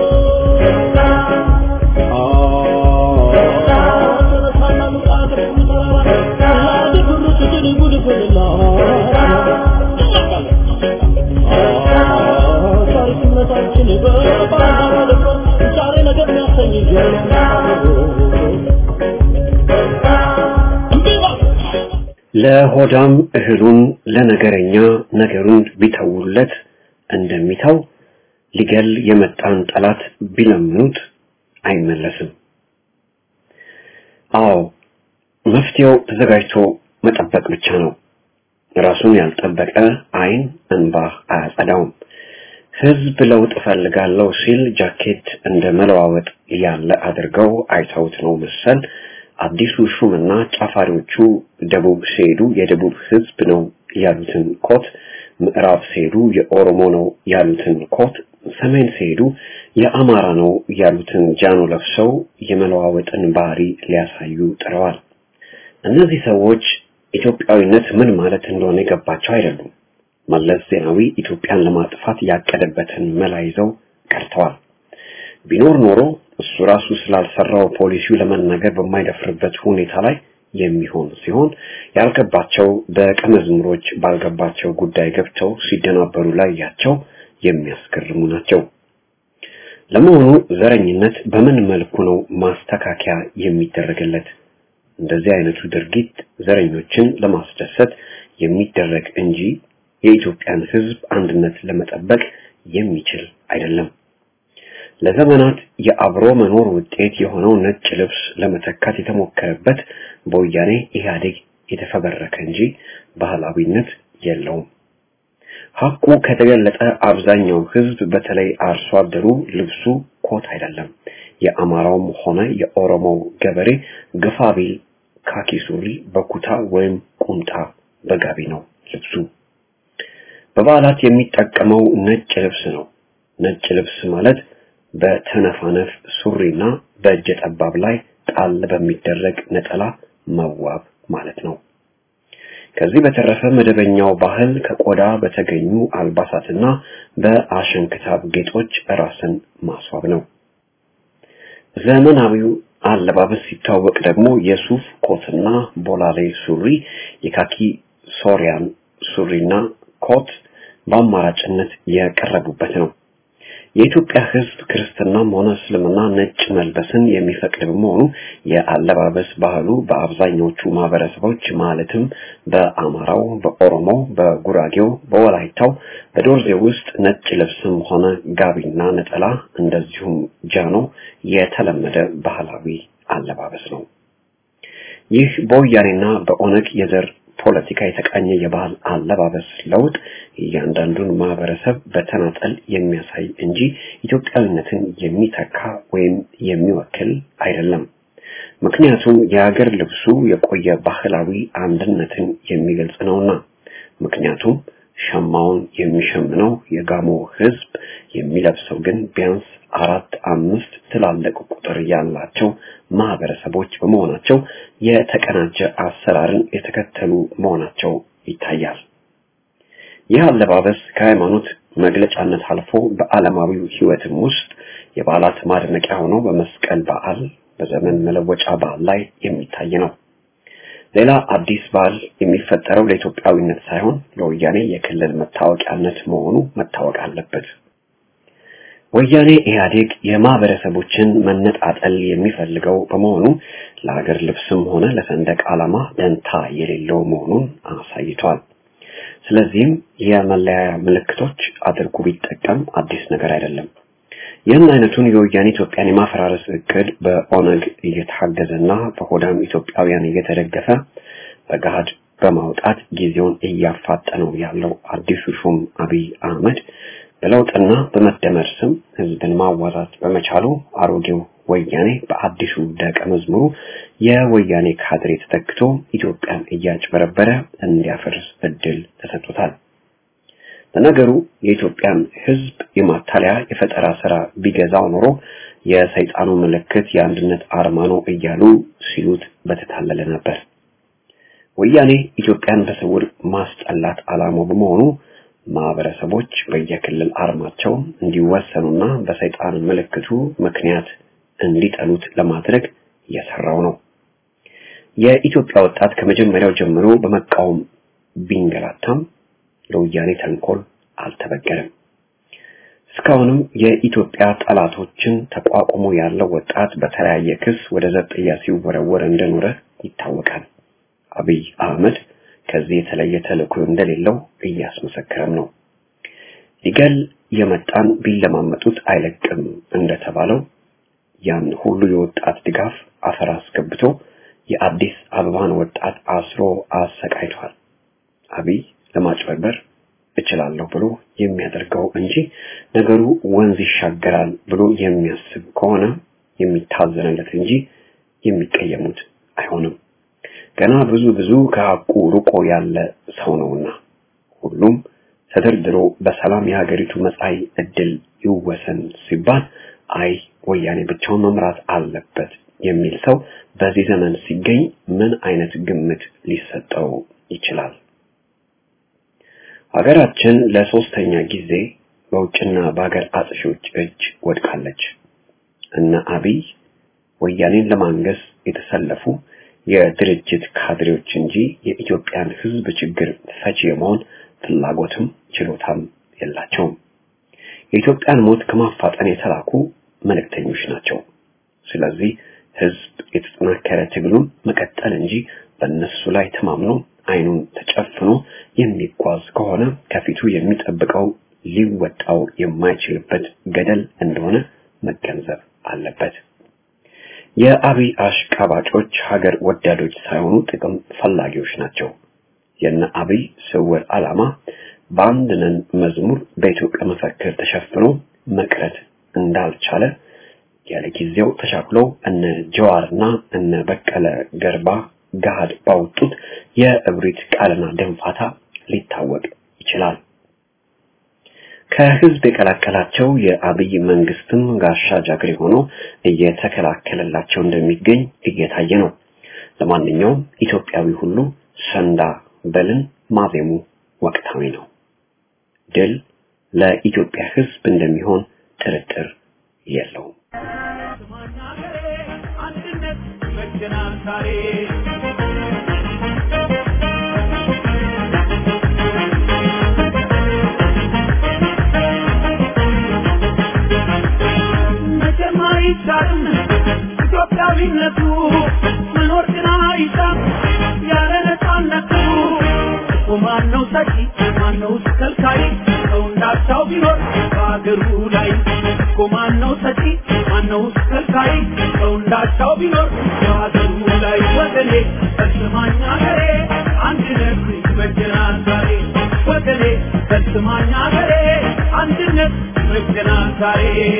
ለሆዳም እህሉን ለነገረኛ ነገሩን ቢተውለት እንደሚተው ሊገል የመጣን ጠላት ቢለምኑት አይመለስም። አዎ መፍትሄው ተዘጋጅቶ መጠበቅ ብቻ ነው። ራሱን ያልጠበቀ አይን እንባ አያጸዳውም። ህዝብ ለውጥ እፈልጋለሁ ሲል ጃኬት እንደ መለዋወጥ ያለ አድርገው አይተውት ነው መሰል አዲሱ ሹምና ጫፋሪዎቹ ደቡብ ሲሄዱ የደቡብ ህዝብ ነው ያሉትን ኮት፣ ምዕራብ ሲሄዱ የኦሮሞ ነው ያሉትን ኮት፣ ሰሜን ሲሄዱ የአማራ ነው ያሉትን ጃኖ ለብሰው የመለዋወጥን ባህሪ ሊያሳዩ ጥረዋል። እነዚህ ሰዎች ኢትዮጵያዊነት ምን ማለት እንደሆነ የገባቸው አይደሉም። መለስ ዜናዊ ኢትዮጵያን ለማጥፋት ያቀደበትን መላ ይዘው ቀርተዋል። ቢኖር ኖሮ እሱ ራሱ ስላልሰራው ፖሊሲው ለመናገር በማይደፍርበት ሁኔታ ላይ የሚሆን ሲሆን ያልገባቸው ደቀ መዝሙሮች ባልገባቸው ጉዳይ ገብተው ሲደናበሩ ላያቸው የሚያስገርሙ ናቸው። ለመሆኑ ዘረኝነት በምን መልኩ ነው ማስተካከያ የሚደረግለት? እንደዚህ አይነቱ ድርጊት ዘረኞችን ለማስደሰት የሚደረግ እንጂ የኢትዮጵያን ሕዝብ አንድነት ለመጠበቅ የሚችል አይደለም። ለዘመናት የአብሮ መኖር ውጤት የሆነው ነጭ ልብስ ለመተካት የተሞከረበት በወያኔ ኢህአዴግ የተፈበረከ እንጂ ባህላዊነት የለውም። ሐቁ ከተገለጠ አብዛኛው ሕዝብ በተለይ አርሶ አደሩ ልብሱ ኮት አይደለም። የአማራውም ሆነ የኦሮሞው ገበሬ ግፋ ቢል ካኪ ሱሪ በኩታ ወይም ቁምጣ በጋቢ ነው ልብሱ። በበዓላት የሚጠቀመው ነጭ ልብስ ነው። ነጭ ልብስ ማለት በተነፋነፍ ሱሪና በእጀ ጠባብ ላይ ጣል በሚደረግ ነጠላ መዋብ ማለት ነው። ከዚህ በተረፈ መደበኛው ባህል ከቆዳ በተገኙ አልባሳትና በአሸንክታብ ጌጦች ራስን ማስዋብ ነው። ዘመናዊው አለባበስ ሲታወቅ ደግሞ የሱፍ ኮትና ቦላሌ ሱሪ፣ የካኪ ሶሪያን ሱሪና ኮት በአማራጭነት የቀረቡበት ነው። የኢትዮጵያ ሕዝብ ክርስትናም ሆነ እስልምና ነጭ መልበስን የሚፈቅድ በመሆኑ የአለባበስ ባህሉ በአብዛኞቹ ማህበረሰቦች ማለትም በአማራው፣ በኦሮሞው፣ በጉራጌው፣ በወላይታው፣ በዶርዜ ውስጥ ነጭ ልብስም ሆነ ጋቢና ነጠላ እንደዚሁም ጃኖ የተለመደ ባህላዊ አለባበስ ነው። ይህ በወያኔና በኦነግ የዘር ፖለቲካ የተቃኘ የባህል አለባበስ ለውጥ እያንዳንዱን ማህበረሰብ በተናጠል የሚያሳይ እንጂ ኢትዮጵያዊነትን የሚተካ ወይም የሚወክል አይደለም። ምክንያቱም የሀገር ልብሱ የቆየ ባህላዊ አንድነትን የሚገልጽ ነውና። ምክንያቱም ሸማውን የሚሸምነው የጋሞ ሕዝብ የሚለብሰው ግን ቢያንስ አራት አምስት ትላልቅ ቁጥር ያላቸው ማህበረሰቦች በመሆናቸው የተቀናጀ አሰራርን የተከተሉ መሆናቸው ይታያል። ይህ አለባበስ ከሃይማኖት መግለጫነት አልፎ በዓለማዊው ሕይወትም ውስጥ የበዓላት ማድመቂያ ሆኖ በመስቀል በዓል፣ በዘመን መለወጫ በዓል ላይ የሚታይ ነው። ሌላ አዲስ በዓል የሚፈጠረው ለኢትዮጵያዊነት ሳይሆን ለወያኔ የክልል መታወቂያነት መሆኑ መታወቅ አለበት። ወያኔ ኢህአዴግ የማህበረሰቦችን መነጣጠል የሚፈልገው በመሆኑ ለሀገር ልብስም ሆነ ለሰንደቅ ዓላማ ደንታ የሌለው መሆኑን አሳይቷል። ስለዚህም የመለያያ ምልክቶች አድርጎ ቢጠቀም አዲስ ነገር አይደለም። ይህን አይነቱን የወያኔ ኢትዮጵያን የማፈራረስ እቅድ በኦነግ እየታገዘና በሆዳም ኢትዮጵያውያን እየተደገፈ በገሃድ በማውጣት ጊዜውን እያፋጠነው ያለው አዲሱ ሹም አብይ አህመድ በለውጥና በመደመር ስም ህዝብን ማዋዛት በመቻሉ አሮጌው ወያኔ በአዲሱ ደቀ መዝሙሩ የወያኔ ካድሬ ተተክቶ ኢትዮጵያን እያጭበረበረ እንዲያፈርስ እድል ተሰጥቶታል። ለነገሩ የኢትዮጵያን ህዝብ የማታለያ የፈጠራ ስራ ቢገዛው ኖሮ የሰይጣኑ ምልክት የአንድነት አርማ ነው እያሉ ሲሉት በተታለለ ነበር። ወያኔ ኢትዮጵያን በስውር ማስጠላት ዓላማው በመሆኑ ማህበረሰቦች በየክልል አርማቸው እንዲወሰኑና በሰይጣን ምልክቱ ምክንያት እንዲጠሉት ለማድረግ እየሰራው ነው። የኢትዮጵያ ወጣት ከመጀመሪያው ጀምሮ በመቃወም ቢንገላታም ለወያኔ ተንኮል አልተበገረም። እስካሁንም የኢትዮጵያ ጠላቶችን ተቋቁሞ ያለው ወጣት በተለያየ ክስ ወደ ዘብጥያ ሲወረወር እንደኖረ ይታወቃል። አብይ አህመድ ከዚህ የተለየ ተልእኮ እንደሌለው እያስመሰከረም ነው። ሊገል የመጣን ቢለማመጡት አይለቅም እንደተባለው ያን ሁሉ የወጣት ድጋፍ አፈር አስገብቶ የአዲስ አበባን ወጣት አስሮ አሰቃይቷል። አብይ ለማጭበርበር እችላለሁ ብሎ የሚያደርገው እንጂ ነገሩ ወንዝ ይሻገራል ብሎ የሚያስብ ከሆነ የሚታዘንለት እንጂ የሚቀየሙት አይሆንም። ገና ብዙ ብዙ ከሐቁ ርቆ ያለ ሰው ነውና ሁሉም ተደርድሮ በሰላም የሀገሪቱ መጻኢ ዕድል ይወሰን ሲባል አይ ወያኔ ብቻውን መምራት አለበት የሚል ሰው በዚህ ዘመን ሲገኝ ምን አይነት ግምት ሊሰጠው ይችላል? ሀገራችን ለሶስተኛ ጊዜ በውጭና በሀገር አጥፊዎች እጅ ወድቃለች። እነ አብይ ወያኔን ለማንገስ የተሰለፉ የድርጅት ካድሬዎች እንጂ የኢትዮጵያን ሕዝብ ችግር ፈቺ የመሆን ፍላጎትም ችሎታም የላቸውም። የኢትዮጵያን ሞት ከማፋጠን የተላኩ መልእክተኞች ናቸው። ስለዚህ ሕዝብ የተጠናከረ ትግሉን መቀጠል እንጂ በእነሱ ላይ ተማምኖ አይኑን ተጨፍኖ የሚጓዝ ከሆነ ከፊቱ የሚጠብቀው ሊወጣው የማይችልበት ገደል እንደሆነ መገንዘብ አለበት። የአብይ አሽቃባጮች ሀገር ወዳዶች ሳይሆኑ ጥቅም ፈላጊዎች ናቸው። የነ አብይ ስውር ዓላማ በአንድ ነን መዝሙር በኢትዮጵያ መፈክር ተሸፍኖ መቅረት እንዳልቻለ ያለ ጊዜው ተሻክለው እነ ጀዋርና እነ በቀለ ገርባ ገሃድ ባወጡት የእብሪት ቃልና ደንፋታ ሊታወቅ ይችላል። ከህዝብ የቀላቀላቸው የአብይ መንግስትም ጋሻ ጃግሬ ሆኖ እየተከላከለላቸው እንደሚገኝ እየታየ ነው። ለማንኛውም ኢትዮጵያዊ ሁሉ ሰንዳ በልን ማዜሙ ወቅታዊ ነው። ድል ለኢትዮጵያ ህዝብ እንደሚሆን ጥርጥር የለውም። አንድነት መገናል ዛሬ መቼም አይቻልም ኢትዮጵያዊነቱ መኖር ግን አይቻል ያለ ነፃነቱ እኮ ማነው ሰጪ ማነው ከልካይ ሰው እንዳቻው ቢኖር በአገሩ ላይ እኮ ማነው ሰጪ ማነው ከልካይ ሰው እንዳቻው ቢኖር በአገሩ ላይ ወገኔ ፈጽማኝ አገሬ አንድነት ይበጀናል ዛሬ ወገኔ ፈጽማኝ አገሬ አንድነት ይበጀናል ዛሬ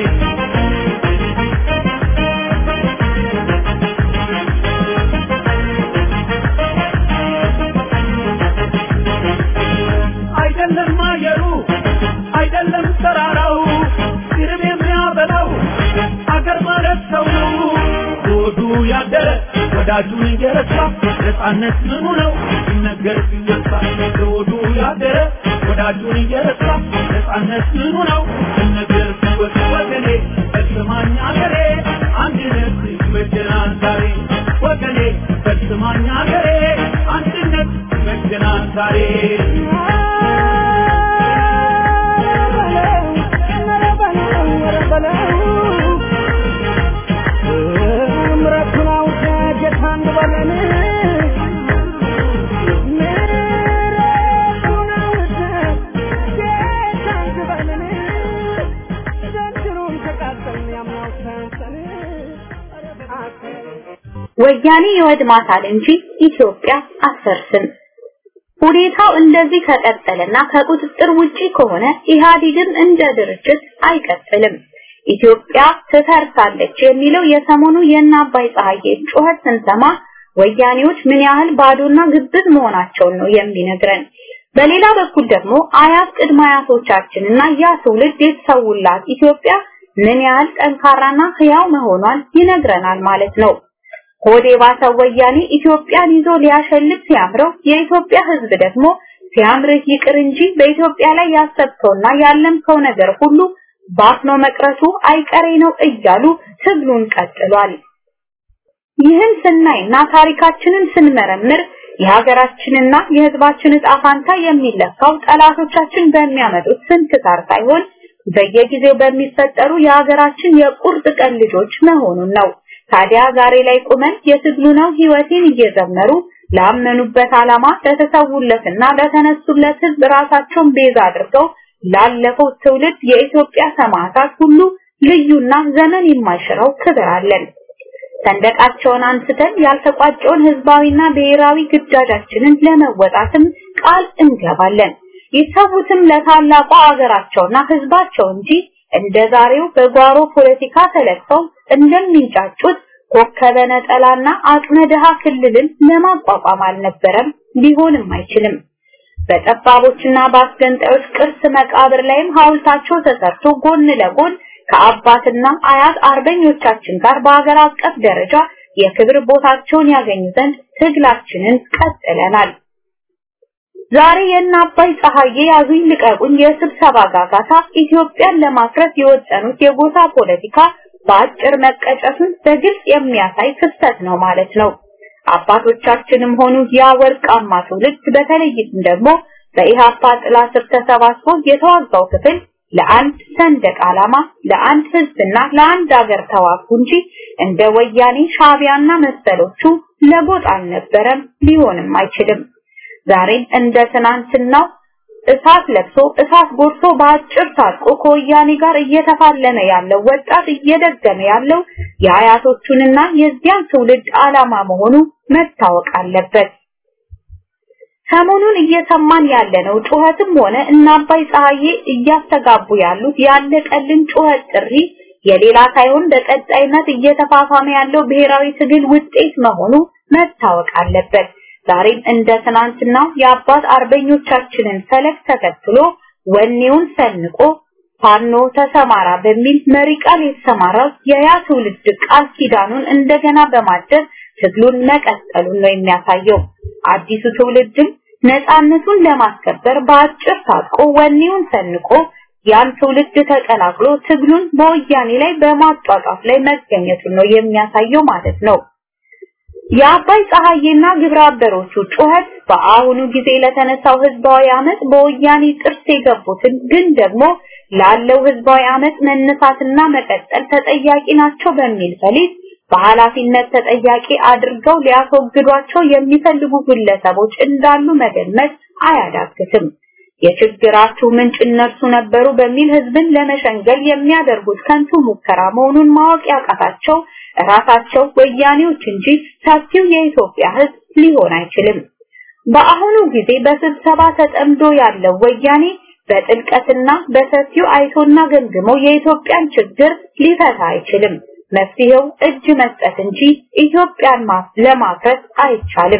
አይደለም አየሩ አይደለም ተራራው ግርም የሚያበላው አገር ማለት ሰው ነው። ሆዱ ያደረ ወዳጁን እየረሳ ነፃነት ምኑ ነው ሲነገር ሲወሳ ሆዱ ያደረ ወዳጁን እየረሳ ነፃነት ምኑ ነው ሲነገር ሲወሳ ወገኔ ፈጽማኝ አገሬ አንድነት ይበጀናል ዛሬ ወገኔ ፈጽማኝ አገሬ አንድነት ይበጀናል ዛሬ ወያኔ ይወድማታል እንጂ ኢትዮጵያ አትፈርስም። ሁኔታው እንደዚህ ከቀጠለና ከቁጥጥር ውጪ ከሆነ ኢህአዴግም እንደ ድርጅት አይቀጥልም። ኢትዮጵያ ትፈርሳለች የሚለው የሰሞኑ የእነ አባይ ፀሐዬ ጩኸት ስንሰማ ወያኔዎች ምን ያህል ባዶና ግብዝ መሆናቸውን ነው የሚነግረን። በሌላ በኩል ደግሞ አያት ቅድመ አያቶቻችንና ያ ትውልድ የተሰውላት ኢትዮጵያ ምን ያህል ጠንካራና ህያው መሆኗን ይነግረናል ማለት ነው። ሆዴ ባሰው ወያኔ ኢትዮጵያን ይዞ ሊያሸልት ሲያምረው የኢትዮጵያ ህዝብ ደግሞ ሲያምርህ ይቅር እንጂ በኢትዮጵያ ላይ ያሰብከውና ያለምከው ነገር ሁሉ ባፍኖ መቅረቱ አይቀሬ ነው እያሉ ትግሉን ቀጥሏል። ይህን ስናይና ታሪካችንን ስንመረምር የሀገራችንና የህዝባችን ዕጣ ፋንታ የሚለካው ጠላቶቻችን በሚያመጡት ስንክሳር ሳይሆን በየጊዜው በሚፈጠሩ የሀገራችን የቁርጥ ቀን ልጆች መሆኑን ነው። ታዲያ ዛሬ ላይ ቁመን የትግሉ ነው ህይወቴን እየዘመሩ ላመኑበት ዓላማ ለተሰውለትና ለተነሱለት ህዝብ ራሳቸውን ቤዛ አድርገው ላለፈው ትውልድ የኢትዮጵያ ሰማዕታት ሁሉ ልዩና ዘመን የማይሽረው ክብር አለን። ሰንደቃቸውን አንስተን ያልተቋጨውን ህዝባዊና ብሔራዊ ግዳጃችንን ለመወጣትም ቃል እንገባለን። ይተዉትም ለታላቋ አገራቸውና ህዝባቸው እንጂ እንደ ዛሬው በጓሮ ፖለቲካ ተለክፈው እንደሚንጫጩት ኮከበ ነጠላና አቅመ ድሃ ክልልን ለማቋቋም አልነበረም፣ ሊሆንም አይችልም። በጠባቦችና በአስገንጣዮች ቅርስ መቃብር ላይም ሐውልታቸው ተሰርቶ ጎን ለጎን ከአባትና አያት አርበኞቻችን ጋር በአገር አቀፍ ደረጃ የክብር ቦታቸውን ያገኙ ዘንድ ትግላችንን ቀጥለናል። ዛሬ የእነ አባይ ፀሐዬ ያዙኝ ልቀቁኝ የስብሰባ ጋጋታ ኢትዮጵያን ለማፍረስ የወጠኑት የጎሳ ፖለቲካ በአጭር መቀጨቱን በግልጽ የሚያሳይ ክስተት ነው ማለት ነው። አባቶቻችንም ሆኑ ያ ወርቃማ ትውልድ በተለይም ደግሞ በኢሃፓ ጥላ ስር ተሰባስቦ የተዋጋው ክፍል ለአንድ ሰንደቅ ዓላማ፣ ለአንድ ህዝብና ለአንድ ሀገር ተዋጉ እንጂ እንደ ወያኔ ሻቢያና መሰሎቹ ለጎጥ አልነበረም፣ ሊሆንም አይችልም። ዛሬም እንደ ትናንትናው እሳት ለብሶ እሳት ጎርሶ በአጭር ታጥቆ ከወያኔ ጋር እየተፋለመ ያለው ወጣት እየደገመ ያለው የአያቶቹንና የዚያን ትውልድ ዓላማ መሆኑ መታወቅ አለበት። ሰሞኑን እየሰማን ያለነው ጩኸትም ሆነ እና አባይ ፀሐዬ እያስተጋቡ ያሉት ያለቀልን ጩኸት ጥሪ የሌላ ሳይሆን በቀጣይነት እየተፋፋመ ያለው ብሔራዊ ትግል ውጤት መሆኑ መታወቅ አለበት። ዛሬም እንደ ትናንትናው የአባት አርበኞቻችንን ፈለግ ተከትሎ ወኔውን ሰንቆ ፋኖ ተሰማራ በሚል መሪ ቃል የተሰማራው የያ ትውልድ ቃል ኪዳኑን እንደገና በማደስ ትግሉን መቀጠሉን ነው የሚያሳየው። አዲሱ ትውልድም ነፃነቱን ለማስከበር በአጭር ታጥቆ ወኔውን ሰንቆ ያን ትውልድ ተቀላቅሎ ትግሉን በወያኔ ላይ በማጧጧፍ ላይ መገኘቱን ነው የሚያሳየው ማለት ነው። የአባይ ፀሐዬና ግብረ አበሮቹ ጩኸት በአሁኑ ጊዜ ለተነሳው ህዝባዊ አመት በወያኔ ጥርስ የገቡትን ግን ደግሞ ላለው ህዝባዊ አመት መነሳትና መቀጠል ተጠያቂ ናቸው በሚል ፈሊጥ በኃላፊነት ተጠያቂ አድርገው ሊያስወግዷቸው የሚፈልጉ ግለሰቦች እንዳሉ መገመት አያዳግትም። የችግራችሁ ምንጭ እነርሱ ነበሩ በሚል ህዝብን ለመሸንገል የሚያደርጉት ከንቱ ሙከራ መሆኑን ማወቅ ያቃታቸው ራሳቸው ወያኔዎች እንጂ ሰፊው የኢትዮጵያ ህዝብ ሊሆን አይችልም። በአሁኑ ጊዜ በስብሰባ ተጠምዶ ያለው ወያኔ በጥልቀትና በሰፊው አይቶና ገምግሞ የኢትዮጵያን ችግር ሊፈታ አይችልም። መፍትሄው እጅ መስጠት እንጂ ኢትዮጵያን ለማፍረስ አይቻልም።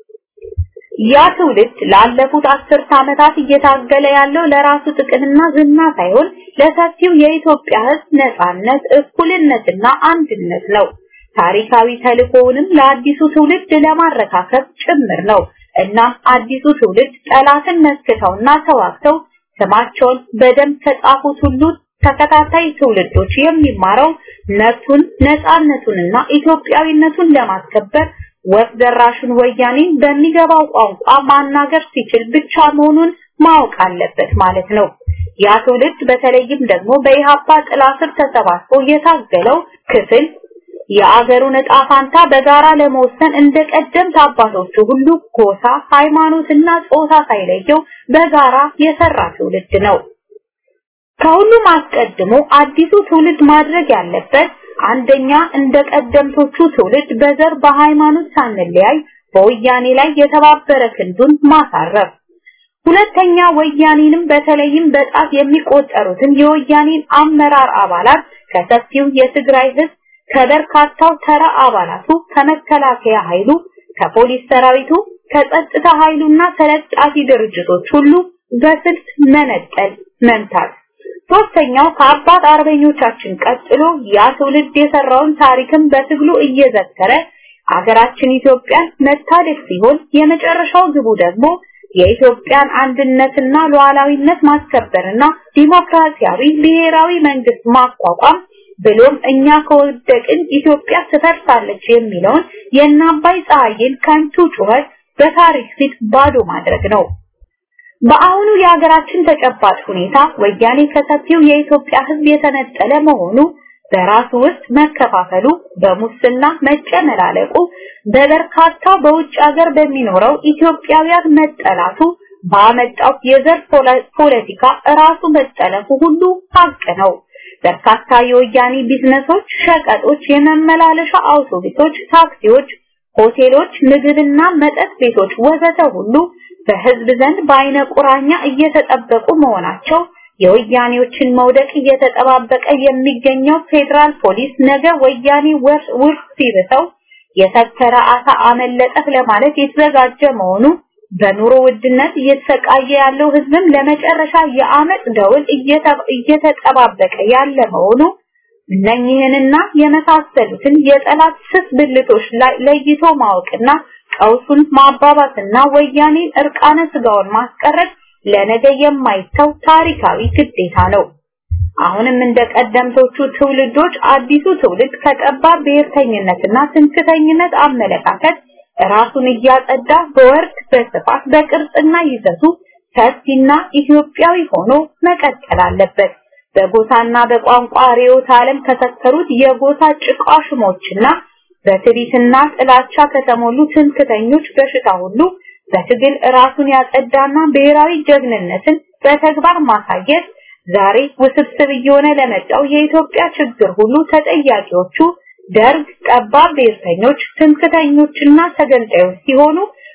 ያ ትውልድ ላለፉት አስርት ዓመታት እየታገለ ያለው ለራሱ ጥቅምና ዝና ሳይሆን ለሰፊው የኢትዮጵያ ህዝብ ነጻነት፣ እኩልነትና አንድነት ነው። ታሪካዊ ተልእኮውንም ለአዲሱ ትውልድ ለማረካከብ ጭምር ነው። እናም አዲሱ ትውልድ ጠላትን መስክተውና ተዋግተው ስማቸውን በደንብ ከጻፉት ሁሉ ተከታታይ ትውልዶች የሚማረው መብቱን ነፃነቱንና ኢትዮጵያዊነቱን ለማስከበር ወፍ ዘራሹን ወያኔን በሚገባው ቋንቋ ማናገር ሲችል ብቻ መሆኑን ማወቅ አለበት ማለት ነው። ያ ትውልድ በተለይም ደግሞ በኢሃፓ ጥላ ስር ተሰባስቦ የታገለው ክፍል የአገሩን ዕጣ ፋንታ በጋራ ለመወሰን እንደ ቀደምት አባቶቹ ሁሉ ጎሳ፣ ሃይማኖትና ጾታ ሳይለየው በጋራ የሰራ ትውልድ ነው። ከሁሉም አስቀድሞ አዲሱ ትውልድ ማድረግ ያለበት አንደኛ እንደ ቀደምቶቹ ትውልድ በዘር በሃይማኖት ሳንለያይ በወያኔ ላይ የተባበረ ክንዱን ማሳረፍ፣ ሁለተኛ ወያኔንም በተለይም በጣት የሚቆጠሩትን የወያኔን አመራር አባላት ከሰፊው የትግራይ ህዝብ ከበርካታው ተራ አባላቱ ከመከላከያ ኃይሉ ከፖሊስ ሰራዊቱ ከጸጥታ ኃይሉና ተለጣፊ ድርጅቶች ሁሉ በስልት መነጠል መምታት ሶስተኛው ከአባት አርበኞቻችን ቀጥሎ ያ ትውልድ የሰራውን ታሪክም በትግሉ እየዘከረ አገራችን ኢትዮጵያን መታደግ ሲሆን የመጨረሻው ግቡ ደግሞ የኢትዮጵያን አንድነትና ሉዓላዊነት ማስከበርና ዲሞክራሲያዊ ብሔራዊ መንግስት ማቋቋም ብሎም እኛ ከወደቅን ኢትዮጵያ ትፈርሳለች የሚለውን የእናባይ ፀሐይን ከንቱ ጩኸት በታሪክ ፊት ባዶ ማድረግ ነው። በአሁኑ የሀገራችን ተጨባጭ ሁኔታ ወያኔ ከሰፊው የኢትዮጵያ ሕዝብ የተነጠለ መሆኑ በራሱ ውስጥ መከፋፈሉ፣ በሙስና መጨመላለቁ፣ በበርካታ በውጭ ሀገር በሚኖረው ኢትዮጵያውያን መጠላቱ ባመጣው የዘር ፖለቲካ ራሱ መጠለፉ ሁሉ ሀቅ ነው። በርካታ የወያኔ ቢዝነሶች፣ ሸቀጦች፣ የመመላለሻ አውቶቡሶች፣ ታክሲዎች፣ ሆቴሎች፣ ምግብና መጠጥ ቤቶች ወዘተ ሁሉ በህዝብ ዘንድ በአይነ ቁራኛ እየተጠበቁ መሆናቸው የወያኔዎችን መውደቅ እየተጠባበቀ የሚገኘው ፌዴራል ፖሊስ ነገ ወያኔ ውርስ ሲብተው የሰከረ አሳ አመለጠህ ለማለት የተዘጋጀ መሆኑ በኑሮ ውድነት እየተሰቃየ ያለው ህዝብም ለመጨረሻ የአመፅ ደውል እየተጠባበቀ ያለ መሆኑ እነኚህንና የመሳሰሉትን የጠላት ስስ ብልቶች ላይ ለይቶ ማወቅና ቀውሱን ማባባስና ወያኔን እርቃነ ስጋውን ማስቀረት ለነገ የማይተው ታሪካዊ ግዴታ ነው። አሁንም እንደ ቀደምቶቹ ትውልዶች አዲሱ ትውልድ ከጠባብ ብሔርተኝነትና ትምክተኝነት አመለካከት ራሱን እያጸዳ በወርድ በስፋት በቅርጽና ይዘቱ ሰፊና ኢትዮጵያዊ ሆኖ መቀጠል አለበት። በጎሳና በቋንቋ ርዕዮተ ዓለም ከሰከሩት የጎሳ ጭቃሽሞችና በትዕቢትና ጥላቻ ከተሞሉ ትምክተኞች በሽታ ሁሉ በትግል ራሱን ያጸዳና ብሔራዊ ጀግንነትን በተግባር ማሳየት ዛሬ ውስብስብ እየሆነ ለመጣው የኢትዮጵያ ችግር ሁሉ ተጠያቂዎቹ ደርግ፣ ጠባብ ብሔርተኞች፣ ትምክተኞችና ተገንጣዮች ሲሆኑ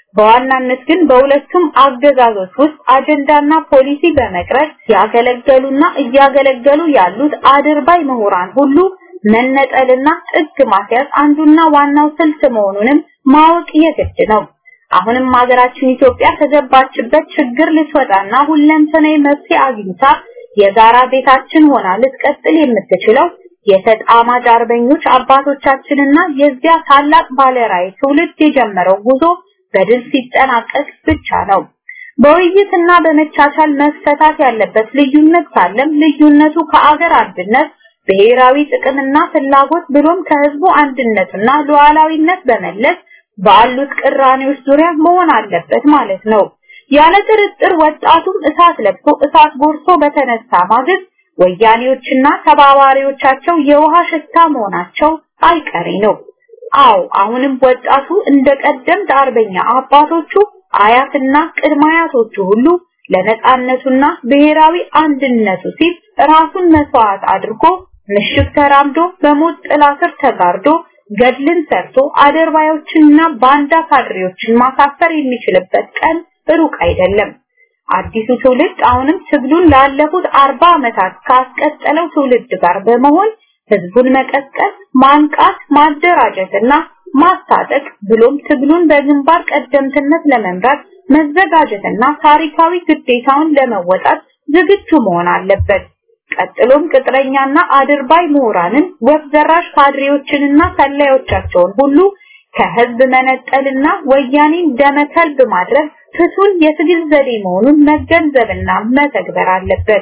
በዋናነት ግን በሁለቱም አገዛዞች ውስጥ አጀንዳና ፖሊሲ በመቅረጽ ያገለገሉና እያገለገሉ ያሉት አድርባይ ምሁራን ሁሉ መነጠልና ጥግ ማስያዝ አንዱና ዋናው ስልት መሆኑንም ማወቅ የግድ ነው። አሁንም ሀገራችን ኢትዮጵያ ከገባችበት ችግር ልትወጣና ሁለንተናዊ መፍትሄ አግኝታ የጋራ ቤታችን ሆና ልትቀጥል የምትችለው የተጣማጅ አርበኞች አባቶቻችንና የዚያ ታላቅ ባለራዕይ ትውልድ የጀመረው ጉዞ በድል ሲጠናቀቅ ብቻ ነው። በውይይትና በመቻቻል መፈታት ያለበት ልዩነት ካለም ልዩነቱ ከአገር አንድነት ብሔራዊ ጥቅምና ፍላጎት ብሎም ከህዝቡ አንድነትና ሉዓላዊነት በመለስ ባሉት ቅራኔዎች ዙሪያ መሆን አለበት ማለት ነው። ያለ ጥርጥር ወጣቱም እሳት ለብሶ እሳት ጎርሶ በተነሳ ማግስት ወያኔዎችና ተባባሪዎቻቸው የውሃ ሽታ መሆናቸው አይቀሬ ነው። አዎ አሁንም ወጣቱ እንደ ቀደምት አርበኛ አባቶቹ አያትና ቅድመ አያቶቹ ሁሉ ለነጻነቱና ብሔራዊ አንድነቱ ሲል ራሱን መስዋዕት አድርጎ ምሽግ ተራምዶ በሞት ጥላ ስር ተጋርዶ ገድልን ሰርቶ አደርባዮችንና ባንዳ ካድሬዎችን ማሳፈር የሚችልበት ቀን ሩቅ አይደለም። አዲሱ ትውልድ አሁንም ትግሉን ላለፉት አርባ ዓመታት ካስቀጠለው ትውልድ ጋር በመሆን ህዝቡን መቀስቀስ፣ ማንቃት፣ ማደራጀትና ማስታጠቅ ብሎም ትግሉን በግንባር ቀደምትነት ለመምራት መዘጋጀትና ታሪካዊ ግዴታውን ለመወጣት ዝግጁ መሆን አለበት። ቀጥሎም ቅጥረኛና አድርባይ ምሁራንን ወፍ ዘራሽ ካድሬዎችንና ሰላዮቻቸውን ሁሉ ከህዝብ መነጠልና ወያኔን ደመከልብ ማድረግ ፍቱን የትግል ዘዴ መሆኑን መገንዘብና መተግበር አለበት።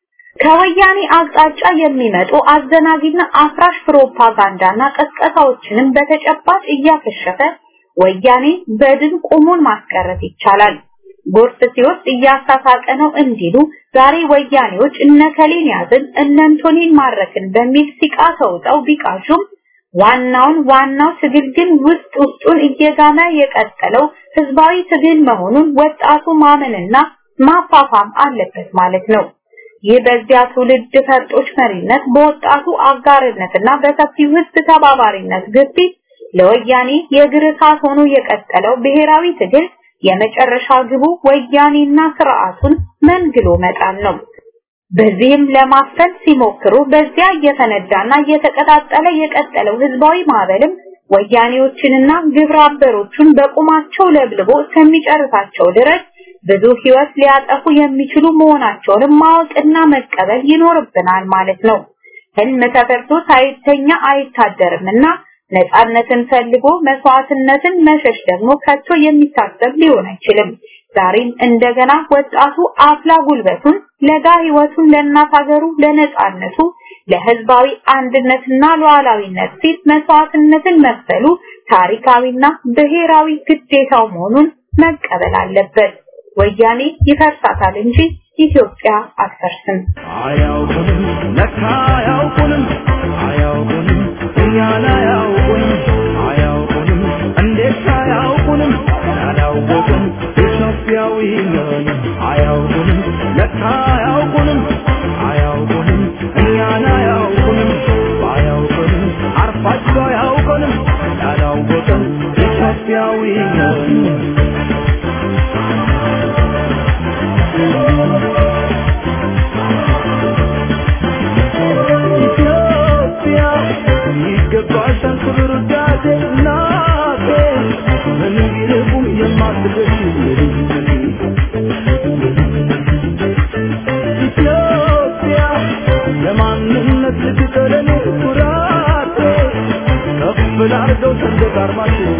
ከወያኔ አቅጣጫ የሚመጡ አዘናጊና አፍራሽ ፕሮፓጋንዳና ቀስቀሳዎችንም በተጨባጭ እያከሸፈ ወያኔ በድን ቁሙን ማስቀረት ይቻላል። ጎርፍ ሲወስድ እያሳሳቀ ነው እንዲሉ ዛሬ ወያኔዎች እነከሌን ያዝን እነንቶኔን ማረክን በሚል ሲቃ ተውጠው ቢቃሹም ዋናውን ዋናው ትግል ግን ውስጥ ውስጡን እየጋመ የቀጠለው ህዝባዊ ትግል መሆኑን ወጣቱ ማመንና ማፋፋም አለበት ማለት ነው። ይህ በዚያ ትውልድ ፈርጦች መሪነት በወጣቱ አጋርነትና በሰፊው ህዝብ ተባባሪነት ግፊት ለወያኔ የእግር እሳት ሆኖ የቀጠለው ብሔራዊ ትግል የመጨረሻ ግቡ ወያኔና ስርዓቱን መንግሎ መጣል ነው። በዚህም ለማፈን ሲሞክሩ በዚያ እየፈነዳና እየተቀጣጠለ የቀጠለው ህዝባዊ ማዕበልም ወያኔዎችንና ግብረ አበሮቹን በቁማቸው ለብልቦ እስከሚጨርሳቸው ድረስ ብዙ ህይወት ሊያጠፉ የሚችሉ መሆናቸውንም ማወቅና መቀበል ይኖርብናል ማለት ነው። ህልም ተፈርቶ ሳይተኛ አይታደርምና ነፃነትን ፈልጎ መስዋዕትነትን መሸሽ ደግሞ ከቶ የሚታሰብ ሊሆን አይችልም። ዛሬም እንደገና ወጣቱ አፍላ ጉልበቱን ለጋ ህይወቱን ለእናት ሀገሩ ለነፃነቱ ለህዝባዊ አንድነትና ሉዓላዊነት ሲል መስዋዕትነትን መክፈሉ ታሪካዊና ብሔራዊ ግዴታው መሆኑን መቀበል አለበት። ወያኔ ይፈርሳታል እንጂ ኢትዮጵያ አትፈርስም። አያውቁንም ለካ አያውቁንም አያውቁንም እኛን አያውቁንም አያውቁንም እንዴት አያውቁንም ያላወቅን ኢትዮጵያዊ ነን አያውቁንም ለካ አያውቁንም አያውቁንም እኛን አያውቁንም ባያውቁንም አርፋቸው አያውቁንም ያላወቅን ኢትዮጵያዊ ነን የማንነት ልትጠለኔ ኩራቴ ከፍ ላርገው ሰንደቅ ዓርማችን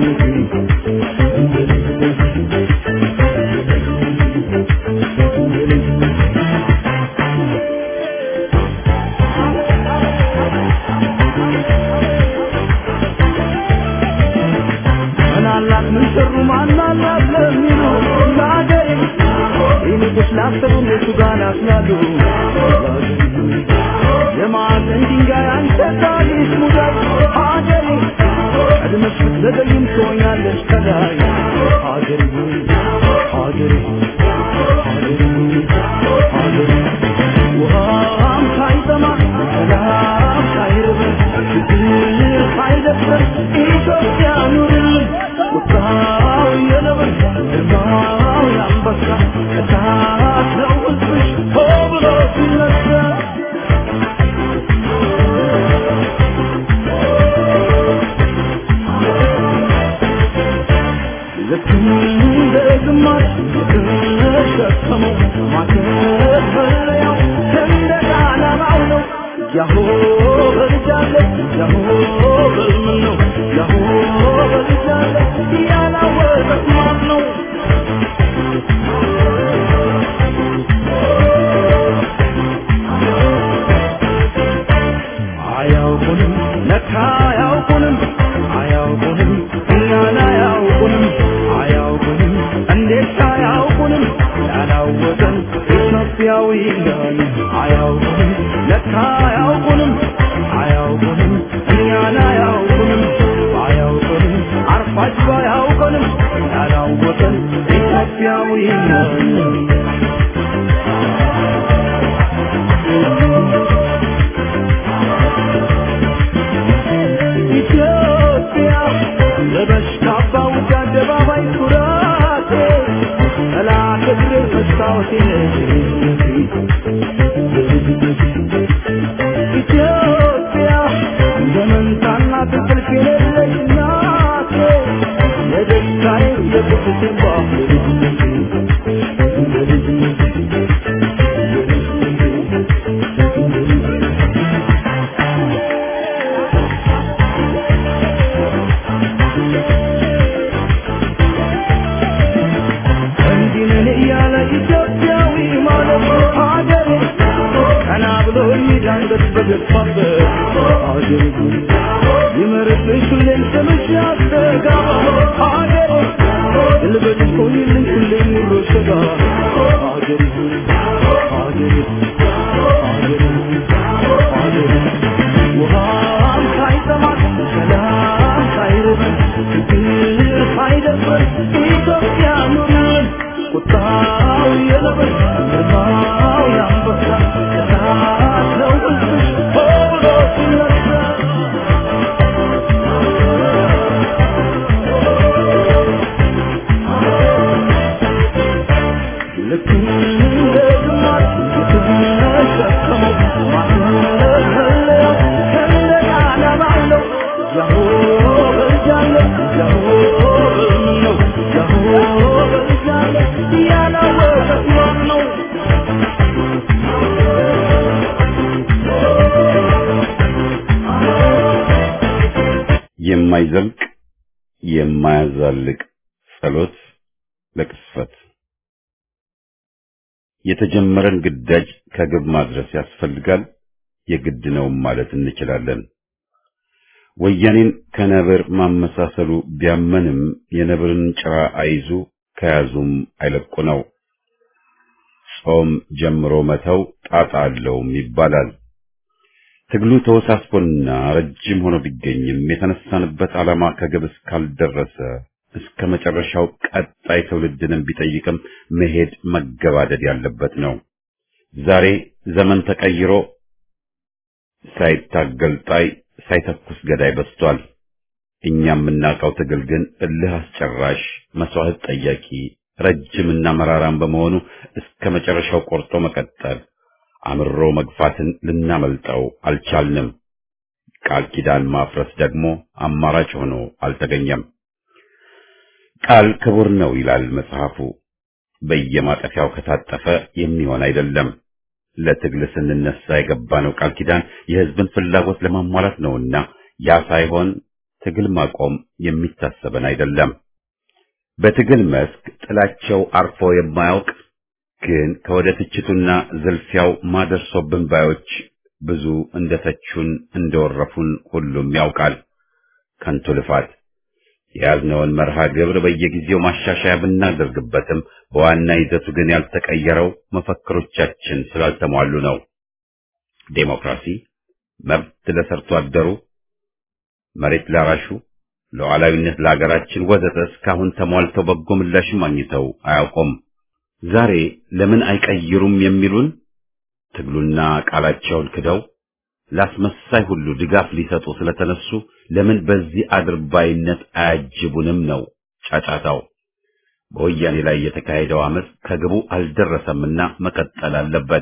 ምናላት ምን ሰሩ ማናላት ለሚሉ ለአገሬ ይልቁስ ላሰቡ እነሱ ጋር ናፍላሉ የማዕዘን ድንጋይ አንተ ታሪክ ሙዳይ ሀገሬ ቀድመሽ ብትዘገይም ትሆኛለሽ ከላይ ሀገሬ ሆይ ሀገሬ ሆይ ሀገሬ ሆይ ሀገሬ ውሃም ሳይጠማ ሰላም ሳይርበን ችግር ሳይደፍረን ኢትዮጵያ ኑርልን ቁጣው የነብር ግርማው የአንበሳ እሳት ነው ሕዝብሽ ሆ ብሎ ሲነሳ ልክ እንደ ግማሽ የተሸከመው ማከፈለያው ሰንደቅ ዓላማው ነው። ያሆ በልጃለ ያሆ በልምን ነው ያሆ በልጃለ ያላወቀት ማን ነው? አያውቁንም ለካ አያውቁንም አያውቁንም እኛን አያውቁንም አያውቁንም እንዴት አያውቁንም ያላወቀን ኢትዮጵያዊ ነን አያውቁንም ለካ አያውቁንም አያውቁንም እኛን አያውቁንም አያውቁንም አርፋጅ አያውቁንም ያላወቀን ኢትዮጵያዊ ነን ኢትዮጵያ ለበሽታ ባውጃ አደባባይ ኩራቴ ጠላት እግሬ መስታወቴ ኢትዮጵያ እንደ መንታና ትክልፍ የሌለች ናቴ የደስታዬ የቁስቴ እንዲህ ነን እያለ ኢትዮጵያዊ ማለት ሀገሬ ቀና ብሎ የሚዳንበት በገፋበት ሀገሬ ይመርብሽ ሁሌም ስምሽ ያስተጋባ ሀገሬ ልበልሽ ቆይልኝ ሁሌም ኑሮ ሸጋ ሀገሬ ሀገሬ ሀገሬ ሀገሬ ውሃም ሳይጠማት ሰላም ሳይርበን ችግር ሳይደፍረን ኢትዮጵያ ኑርን ቁጣው የነብር ግርማው የአንበሳ እሳት ነው ሕዝብሽ ሆ ብሎ ሲነሳ ልክ እንደ ግማሽ የተሸከመው ማስመለያው ሰንደቅ ዓላማው ነው። ያሆ በልጃለ ያሆ በልምን ነው ያሆ በልጃለ ያላወቀት ማን ነው? የማይዘልቅ የማያዛልቅ ጸሎት ለቅስፈት የተጀመረን ግዳጅ ከግብ ማድረስ ያስፈልጋል፣ የግድ ነውም ማለት እንችላለን። ወያኔን ከነብር ማመሳሰሉ ቢያመንም የነብርን ጭራ አይዙ ከያዙም አይለቁ ነው። ጾም ጀምሮ መተው ጣጣ አለውም ይባላል። ትግሉ ተወሳስቦና ረጅም ሆኖ ቢገኝም የተነሳንበት ዓላማ ከግብ እስካልደረሰ እስከ መጨረሻው ቀጣይ ትውልድንም ቢጠይቅም መሄድ መገባደድ ያለበት ነው። ዛሬ ዘመን ተቀይሮ ሳይታገል ጣይ ሳይተኩስ ገዳይ በዝቷል። እኛ የምናውቀው ትግል ግን እልህ አስጨራሽ፣ መስዋዕት ጠያቂ፣ ረጅምና መራራም በመሆኑ እስከ መጨረሻው ቆርጦ መቀጠል አምሮ መግፋትን ልናመልጠው አልቻልንም። ቃል ኪዳን ማፍረስ ደግሞ አማራጭ ሆኖ አልተገኘም። ቃል ክቡር ነው ይላል መጽሐፉ። በየማጠፊያው ከታጠፈ የሚሆን አይደለም። ለትግል ስንነሳ የገባነው ቃል ኪዳን የህዝብን ፍላጎት ለማሟላት ነውና ያ ሳይሆን ትግል ማቆም የሚታሰበን አይደለም። በትግል መስክ ጥላቸው አርፎ የማያውቅ ግን ከወደ ትችቱና ዝልፊያው ማደርሶብን ባዮች ብዙ እንደተቹን እንደወረፉን ሁሉም ያውቃል። ከንቱ ልፋት የያዝነውን መርሃ ግብር በየጊዜው ማሻሻያ ብናደርግበትም በዋና ይዘቱ ግን ያልተቀየረው መፈክሮቻችን ስላልተሟሉ ነው። ዴሞክራሲ፣ መብት ለሰርቶ አደሩ፣ መሬት ላራሹ፣ ሉዓላዊነት ለሀገራችን ወዘተ እስካሁን ተሟልተው በጎ ምላሽ ማግኝተው አያውቁም። ዛሬ ለምን አይቀይሩም የሚሉን ትግሉና ቃላቸውን ክደው ላስመሳይ ሁሉ ድጋፍ ሊሰጡ ስለተነሱ ለምን በዚህ አድርባይነት አያጅቡንም ነው ጫጫታው። በወያኔ ላይ የተካሄደው አመፅ ከግቡ አልደረሰምና መቀጠል አለበት።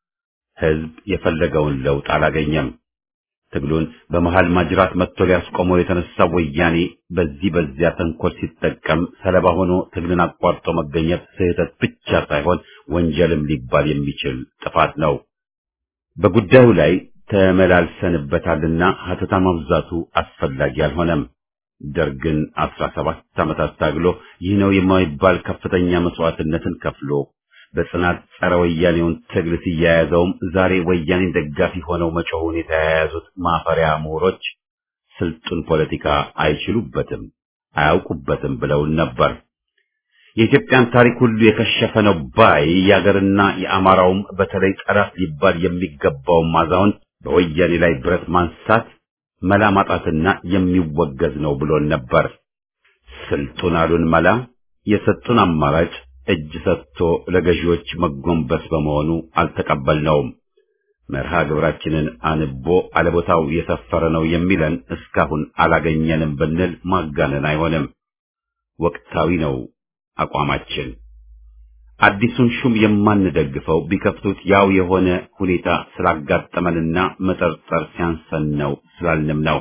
ህዝብ የፈለገውን ለውጥ አላገኘም። ትግሉን በመሃል ማጅራት መጥቶ ሊያስቆመው የተነሳው ወያኔ በዚህ በዚያ ተንኮል ሲጠቀም ሰለባ ሆኖ ትግልን አቋርጦ መገኘት ስህተት ብቻ ሳይሆን ወንጀልም ሊባል የሚችል ጥፋት ነው። በጉዳዩ ላይ ተመላልሰንበታልና ሀተታ ማብዛቱ አስፈላጊ አልሆነም። ደርግን አስራ ሰባት ዓመታት ታግሎ ይህ ነው የማይባል ከፍተኛ መስዋዕትነትን ከፍሎ በጽናት ጸረ ወያኔውን ትግል ሲያያዘውም ዛሬ ወያኔን ደጋፊ ሆነው መጮሁን የተያያዙት ማፈሪያ ምሁሮች ስልጡን ፖለቲካ አይችሉበትም፣ አያውቁበትም ብለውን ነበር። የኢትዮጵያን ታሪክ ሁሉ የከሸፈ ነው ባይ የአገርና የአማራውም በተለይ ጠላት ሊባል የሚገባው ማዛውን በወያኔ ላይ ብረት ማንሳት መላ ማጣትና የሚወገዝ ነው ብሎን ነበር። ስልጡን አሉን መላ የሰጡን አማራጭ እጅ ሰጥቶ ለገዢዎች መጎንበስ በመሆኑ አልተቀበልነውም። መርሃ ግብራችንን አንቦ አለቦታው የሰፈረ ነው የሚለን እስካሁን አላገኘንም ብንል ማጋነን አይሆንም። ወቅታዊ ነው አቋማችን። አዲሱን ሹም የማንደግፈው ቢከፍቱት ያው የሆነ ሁኔታ ስላጋጠመንና መጠርጠር ሲያንሰን ነው ስላልንም ነው።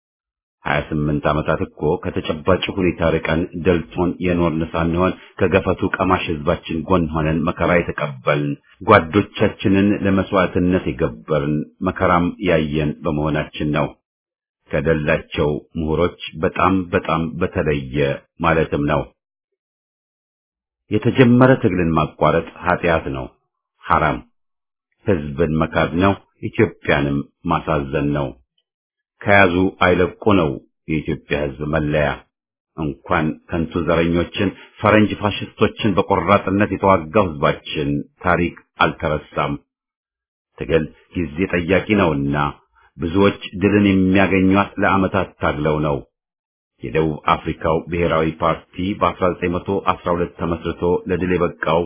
ሀያ ስምንት ዓመታት እኮ ከተጨባጭ ሁኔታ ርቀን ደልቶን የኖርን ሳንሆን ከገፈቱ ቀማሽ ሕዝባችን ጎን ሆነን መከራ የተቀበልን ጓዶቻችንን ለመስዋዕትነት የገበርን መከራም ያየን በመሆናችን ነው። ከደላቸው ምሁሮች በጣም በጣም በተለየ ማለትም ነው። የተጀመረ ትግልን ማቋረጥ ኃጢአት ነው፣ ሐራም ሕዝብን መካድ ነው፣ ኢትዮጵያንም ማሳዘን ነው። ከያዙ አይለቁ ነው የኢትዮጵያ ሕዝብ መለያ። እንኳን ከንቱ ዘረኞችን ፈረንጅ ፋሽስቶችን በቆራጥነት የተዋጋው ሕዝባችን ታሪክ አልተረሳም። ትግል ጊዜ ጠያቂ ነውና ብዙዎች ድልን የሚያገኟት ለዓመታት ታግለው ነው። የደቡብ አፍሪካው ብሔራዊ ፓርቲ በ1912 ተመስርቶ ለድል የበቃው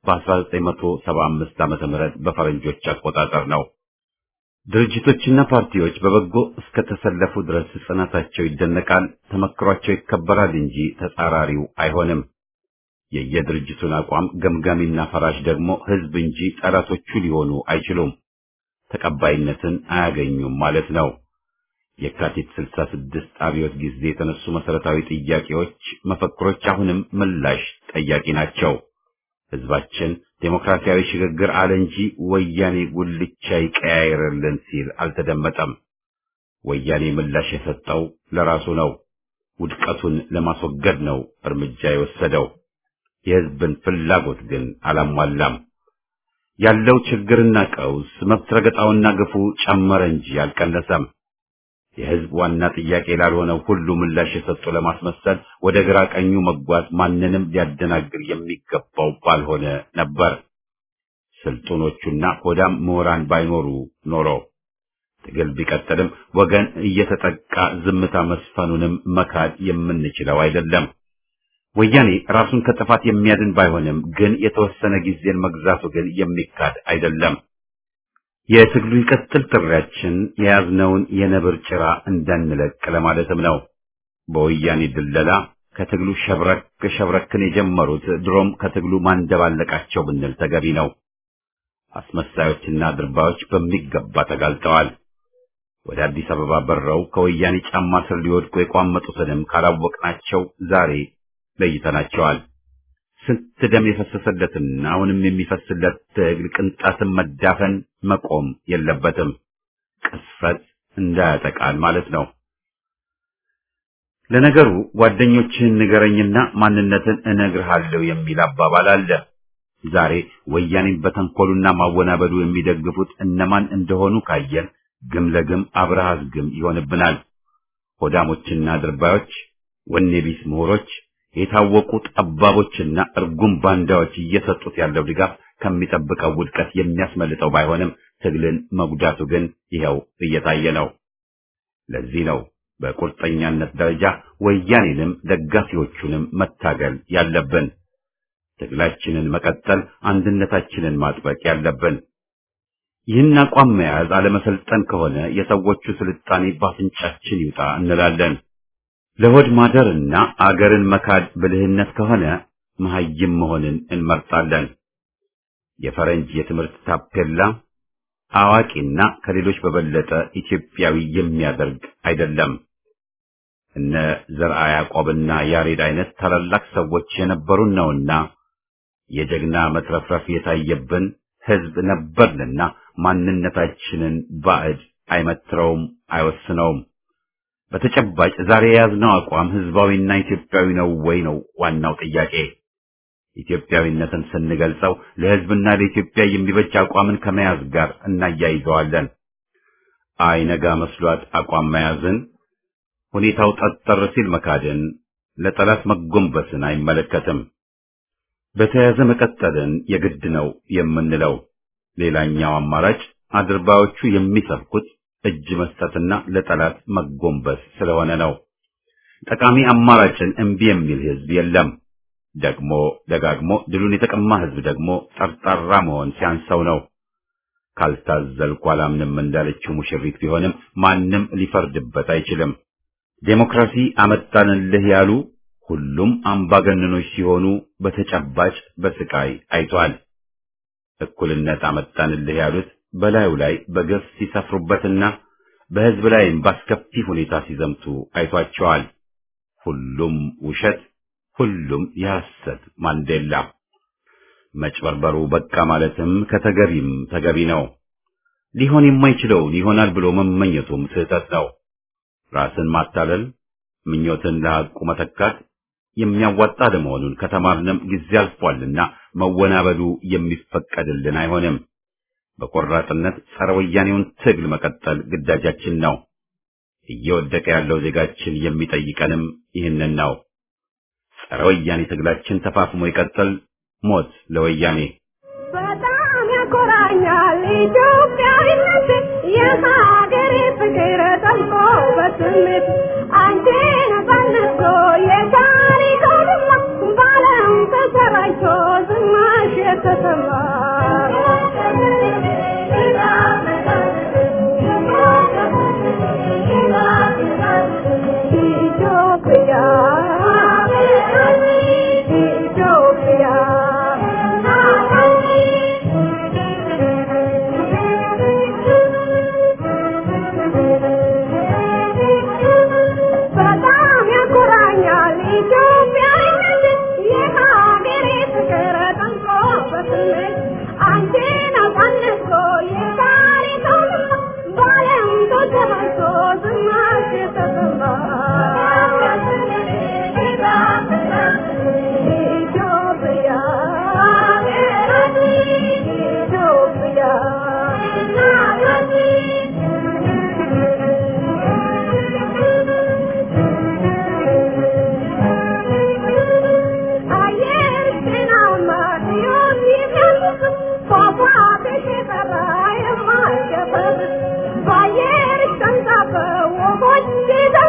በ1975 ዓመተ ምህረት በፈረንጆች አቆጣጠር ነው። ድርጅቶችና ፓርቲዎች በበጎ እስከተሰለፉ ድረስ ጽናታቸው ይደነቃል፣ ተመክሯቸው ይከበራል እንጂ ተጻራሪው አይሆንም። የየድርጅቱን አቋም ገምጋሚና ፈራሽ ደግሞ ሕዝብ እንጂ ጠላቶቹ ሊሆኑ አይችሉም፣ ተቀባይነትን አያገኙም ማለት ነው። የካቲት 66 አብዮት ጊዜ የተነሱ መሰረታዊ ጥያቄዎች፣ መፈክሮች አሁንም ምላሽ ጠያቂ ናቸው። ሕዝባችን ዴሞክራሲያዊ ሽግግር አለ እንጂ ወያኔ ጉልቻ ይቀያይርልን ሲል አልተደመጠም። ወያኔ ምላሽ የሰጠው ለራሱ ነው። ውድቀቱን ለማስወገድ ነው እርምጃ የወሰደው። የሕዝብን ፍላጎት ግን አላሟላም። ያለው ችግርና ቀውስ መብት ረገጣውና ግፉ ጨመረ እንጂ አልቀነሰም። የሕዝብ ዋና ጥያቄ ላልሆነው ሁሉ ምላሽ የሰጡ ለማስመሰል ወደ ግራ ቀኙ መጓዝ ማንንም ሊያደናግር የሚገባው ባልሆነ ነበር። ስልጡኖቹና ሆዳም ምሁራን ባይኖሩ ኖሮ ትግል ቢቀጥልም ወገን እየተጠቃ ዝምታ መስፈኑንም መካድ የምንችለው አይደለም። ወያኔ ራሱን ከጥፋት የሚያድን ባይሆንም ግን የተወሰነ ጊዜን መግዛቱ ግን የሚካድ አይደለም። የትግሉ ይቀጥል ጥሪያችን የያዝነውን የነብር ጭራ እንዳንለቅ ለማለትም ነው። በወያኔ ድለላ ከትግሉ ሸብረክ ሸብረክን የጀመሩት ድሮም ከትግሉ ማንደባለቃቸው ብንል ተገቢ ነው። አስመሳዮችና ድርባዮች በሚገባ ተጋልጠዋል። ወደ አዲስ አበባ በረው ከወያኔ ጫማ ስር ሊወድቁ የቋመጡትንም ካላወቅናቸው ዛሬ ለይተናቸዋል። ስንት ደም የፈሰሰለትና አሁንም የሚፈስለት ትግል ቅንጣትን መዳፈን መቆም የለበትም። ቅስፈት እንዳያጠቃል ማለት ነው። ለነገሩ ጓደኞችህን ንገረኝና ማንነትን እነግርሃለሁ የሚል አባባል አለ። ዛሬ ወያኔን በተንኮሉና ማወናበዱ የሚደግፉት እነማን እንደሆኑ ካየን ግም ለግም አብረሃዝ ግም ይሆንብናል። ሆዳሞችና ድርባዮች፣ ወኔ ቢስ ምሁሮች፣ የታወቁ ጠባቦችና እርጉም ባንዳዎች እየሰጡት ያለው ድጋፍ ከሚጠብቀው ውድቀት የሚያስመልጠው ባይሆንም ትግልን መጉዳቱ ግን ይኸው እየታየ ነው። ለዚህ ነው በቁርጠኛነት ደረጃ ወያኔንም ደጋፊዎቹንም መታገል ያለብን። ትግላችንን መቀጠል፣ አንድነታችንን ማጥበቅ ያለብን። ይህን አቋም መያዝ አለመሰልጠን ከሆነ የሰዎቹ ስልጣኔ ባፍንጫችን ይውጣ እንላለን። ለሆድ ማደርና አገርን መካድ ብልህነት ከሆነ መሐይም መሆንን እንመርጣለን። የፈረንጅ የትምህርት ታፔላ አዋቂና ከሌሎች በበለጠ ኢትዮጵያዊ የሚያደርግ አይደለም። እነ ዘርአ ያዕቆብና ያሬድ አይነት ታላላቅ ሰዎች የነበሩን ነውና የጀግና መትረፍረፍ የታየብን ሕዝብ ነበርንና ማንነታችንን ባዕድ አይመትረውም፣ አይወስነውም። በተጨባጭ ዛሬ የያዝነው አቋም ሕዝባዊና ኢትዮጵያዊ ነው ወይ ነው ዋናው ጥያቄ። ኢትዮጵያዊነትን ስንገልጸው ለሕዝብና ለኢትዮጵያ የሚበጅ አቋምን ከመያዝ ጋር እናያይዘዋለን። አይነጋ መስሏት አቋም መያዝን፣ ሁኔታው ጠጠር ሲል መካድን፣ ለጠላት መጎንበስን አይመለከትም። በተያያዘ መቀጠልን የግድ ነው የምንለው። ሌላኛው አማራጭ አድርባዮቹ የሚሰብኩት እጅ መስጠትና ለጠላት መጎንበስ ስለሆነ ነው። ጠቃሚ አማራጭን እምቢ የሚል ሕዝብ የለም። ደግሞ ደጋግሞ ድሉን የተቀማ ሕዝብ ደግሞ ጠርጣራ መሆን ሲያንሰው ነው። ካልታዘልኩ አላምንም እንዳለችው ሙሽሪት ቢሆንም ማንም ሊፈርድበት አይችልም። ዴሞክራሲ አመጣንልህ ያሉ ሁሉም አምባገነኖች ሲሆኑ በተጨባጭ በስቃይ አይቷል። እኩልነት አመጣንልህ ያሉት በላዩ ላይ በገፍ ሲሰፍሩበትና በሕዝብ ላይም ባስከፊ ሁኔታ ሲዘምቱ አይቷቸዋል። ሁሉም ውሸት፣ ሁሉም የሐሰት ማንዴላ። መጭበርበሩ በቃ ማለትም ከተገቢም ተገቢ ነው። ሊሆን የማይችለውን ይሆናል ብሎ መመኘቱም ስህተት ነው። ራስን ማታለል፣ ምኞትን ለሐቁ መተካት የሚያዋጣ ለመሆኑን ከተማርንም ጊዜ አልፏልና መወናበዱ የሚፈቀድልን አይሆንም። በቆራጥነት ጸረ ወያኔውን ትግል መቀጠል ግዳጃችን ነው። እየወደቀ ያለው ዜጋችን የሚጠይቀንም ይህንን ነው። ጸረ ወያኔ ትግላችን ተፋፍሞ ይቀጥል። ሞት ለወያኔ! በጣም ያኮራኛል ኢትዮጵያዊነት የሀገሬ ፍቅር ጠልቆ በስሜት አንቺ ነጻነት የታሪክ አውድማ በዓለም ተሰራጭቶ ዝናሽ የተሰማ ኢትዮጵያ በጣም ያኮራኛል ኢትዮጵያዊነት የሀገሬ ፍቅር ጠንቆ በስሜት አንቺን አሳነስቶ የታሪክ አውድማ በዓለም ተሰራጭቶ ዝናሽ የተሰማ ኢትዮጵያ አየር ጤናማ ሕይወት የሚያስብ ፏፏቴሽ የጠራ የማይሸፈር በአየርሽ ተንሳፈው ወፎች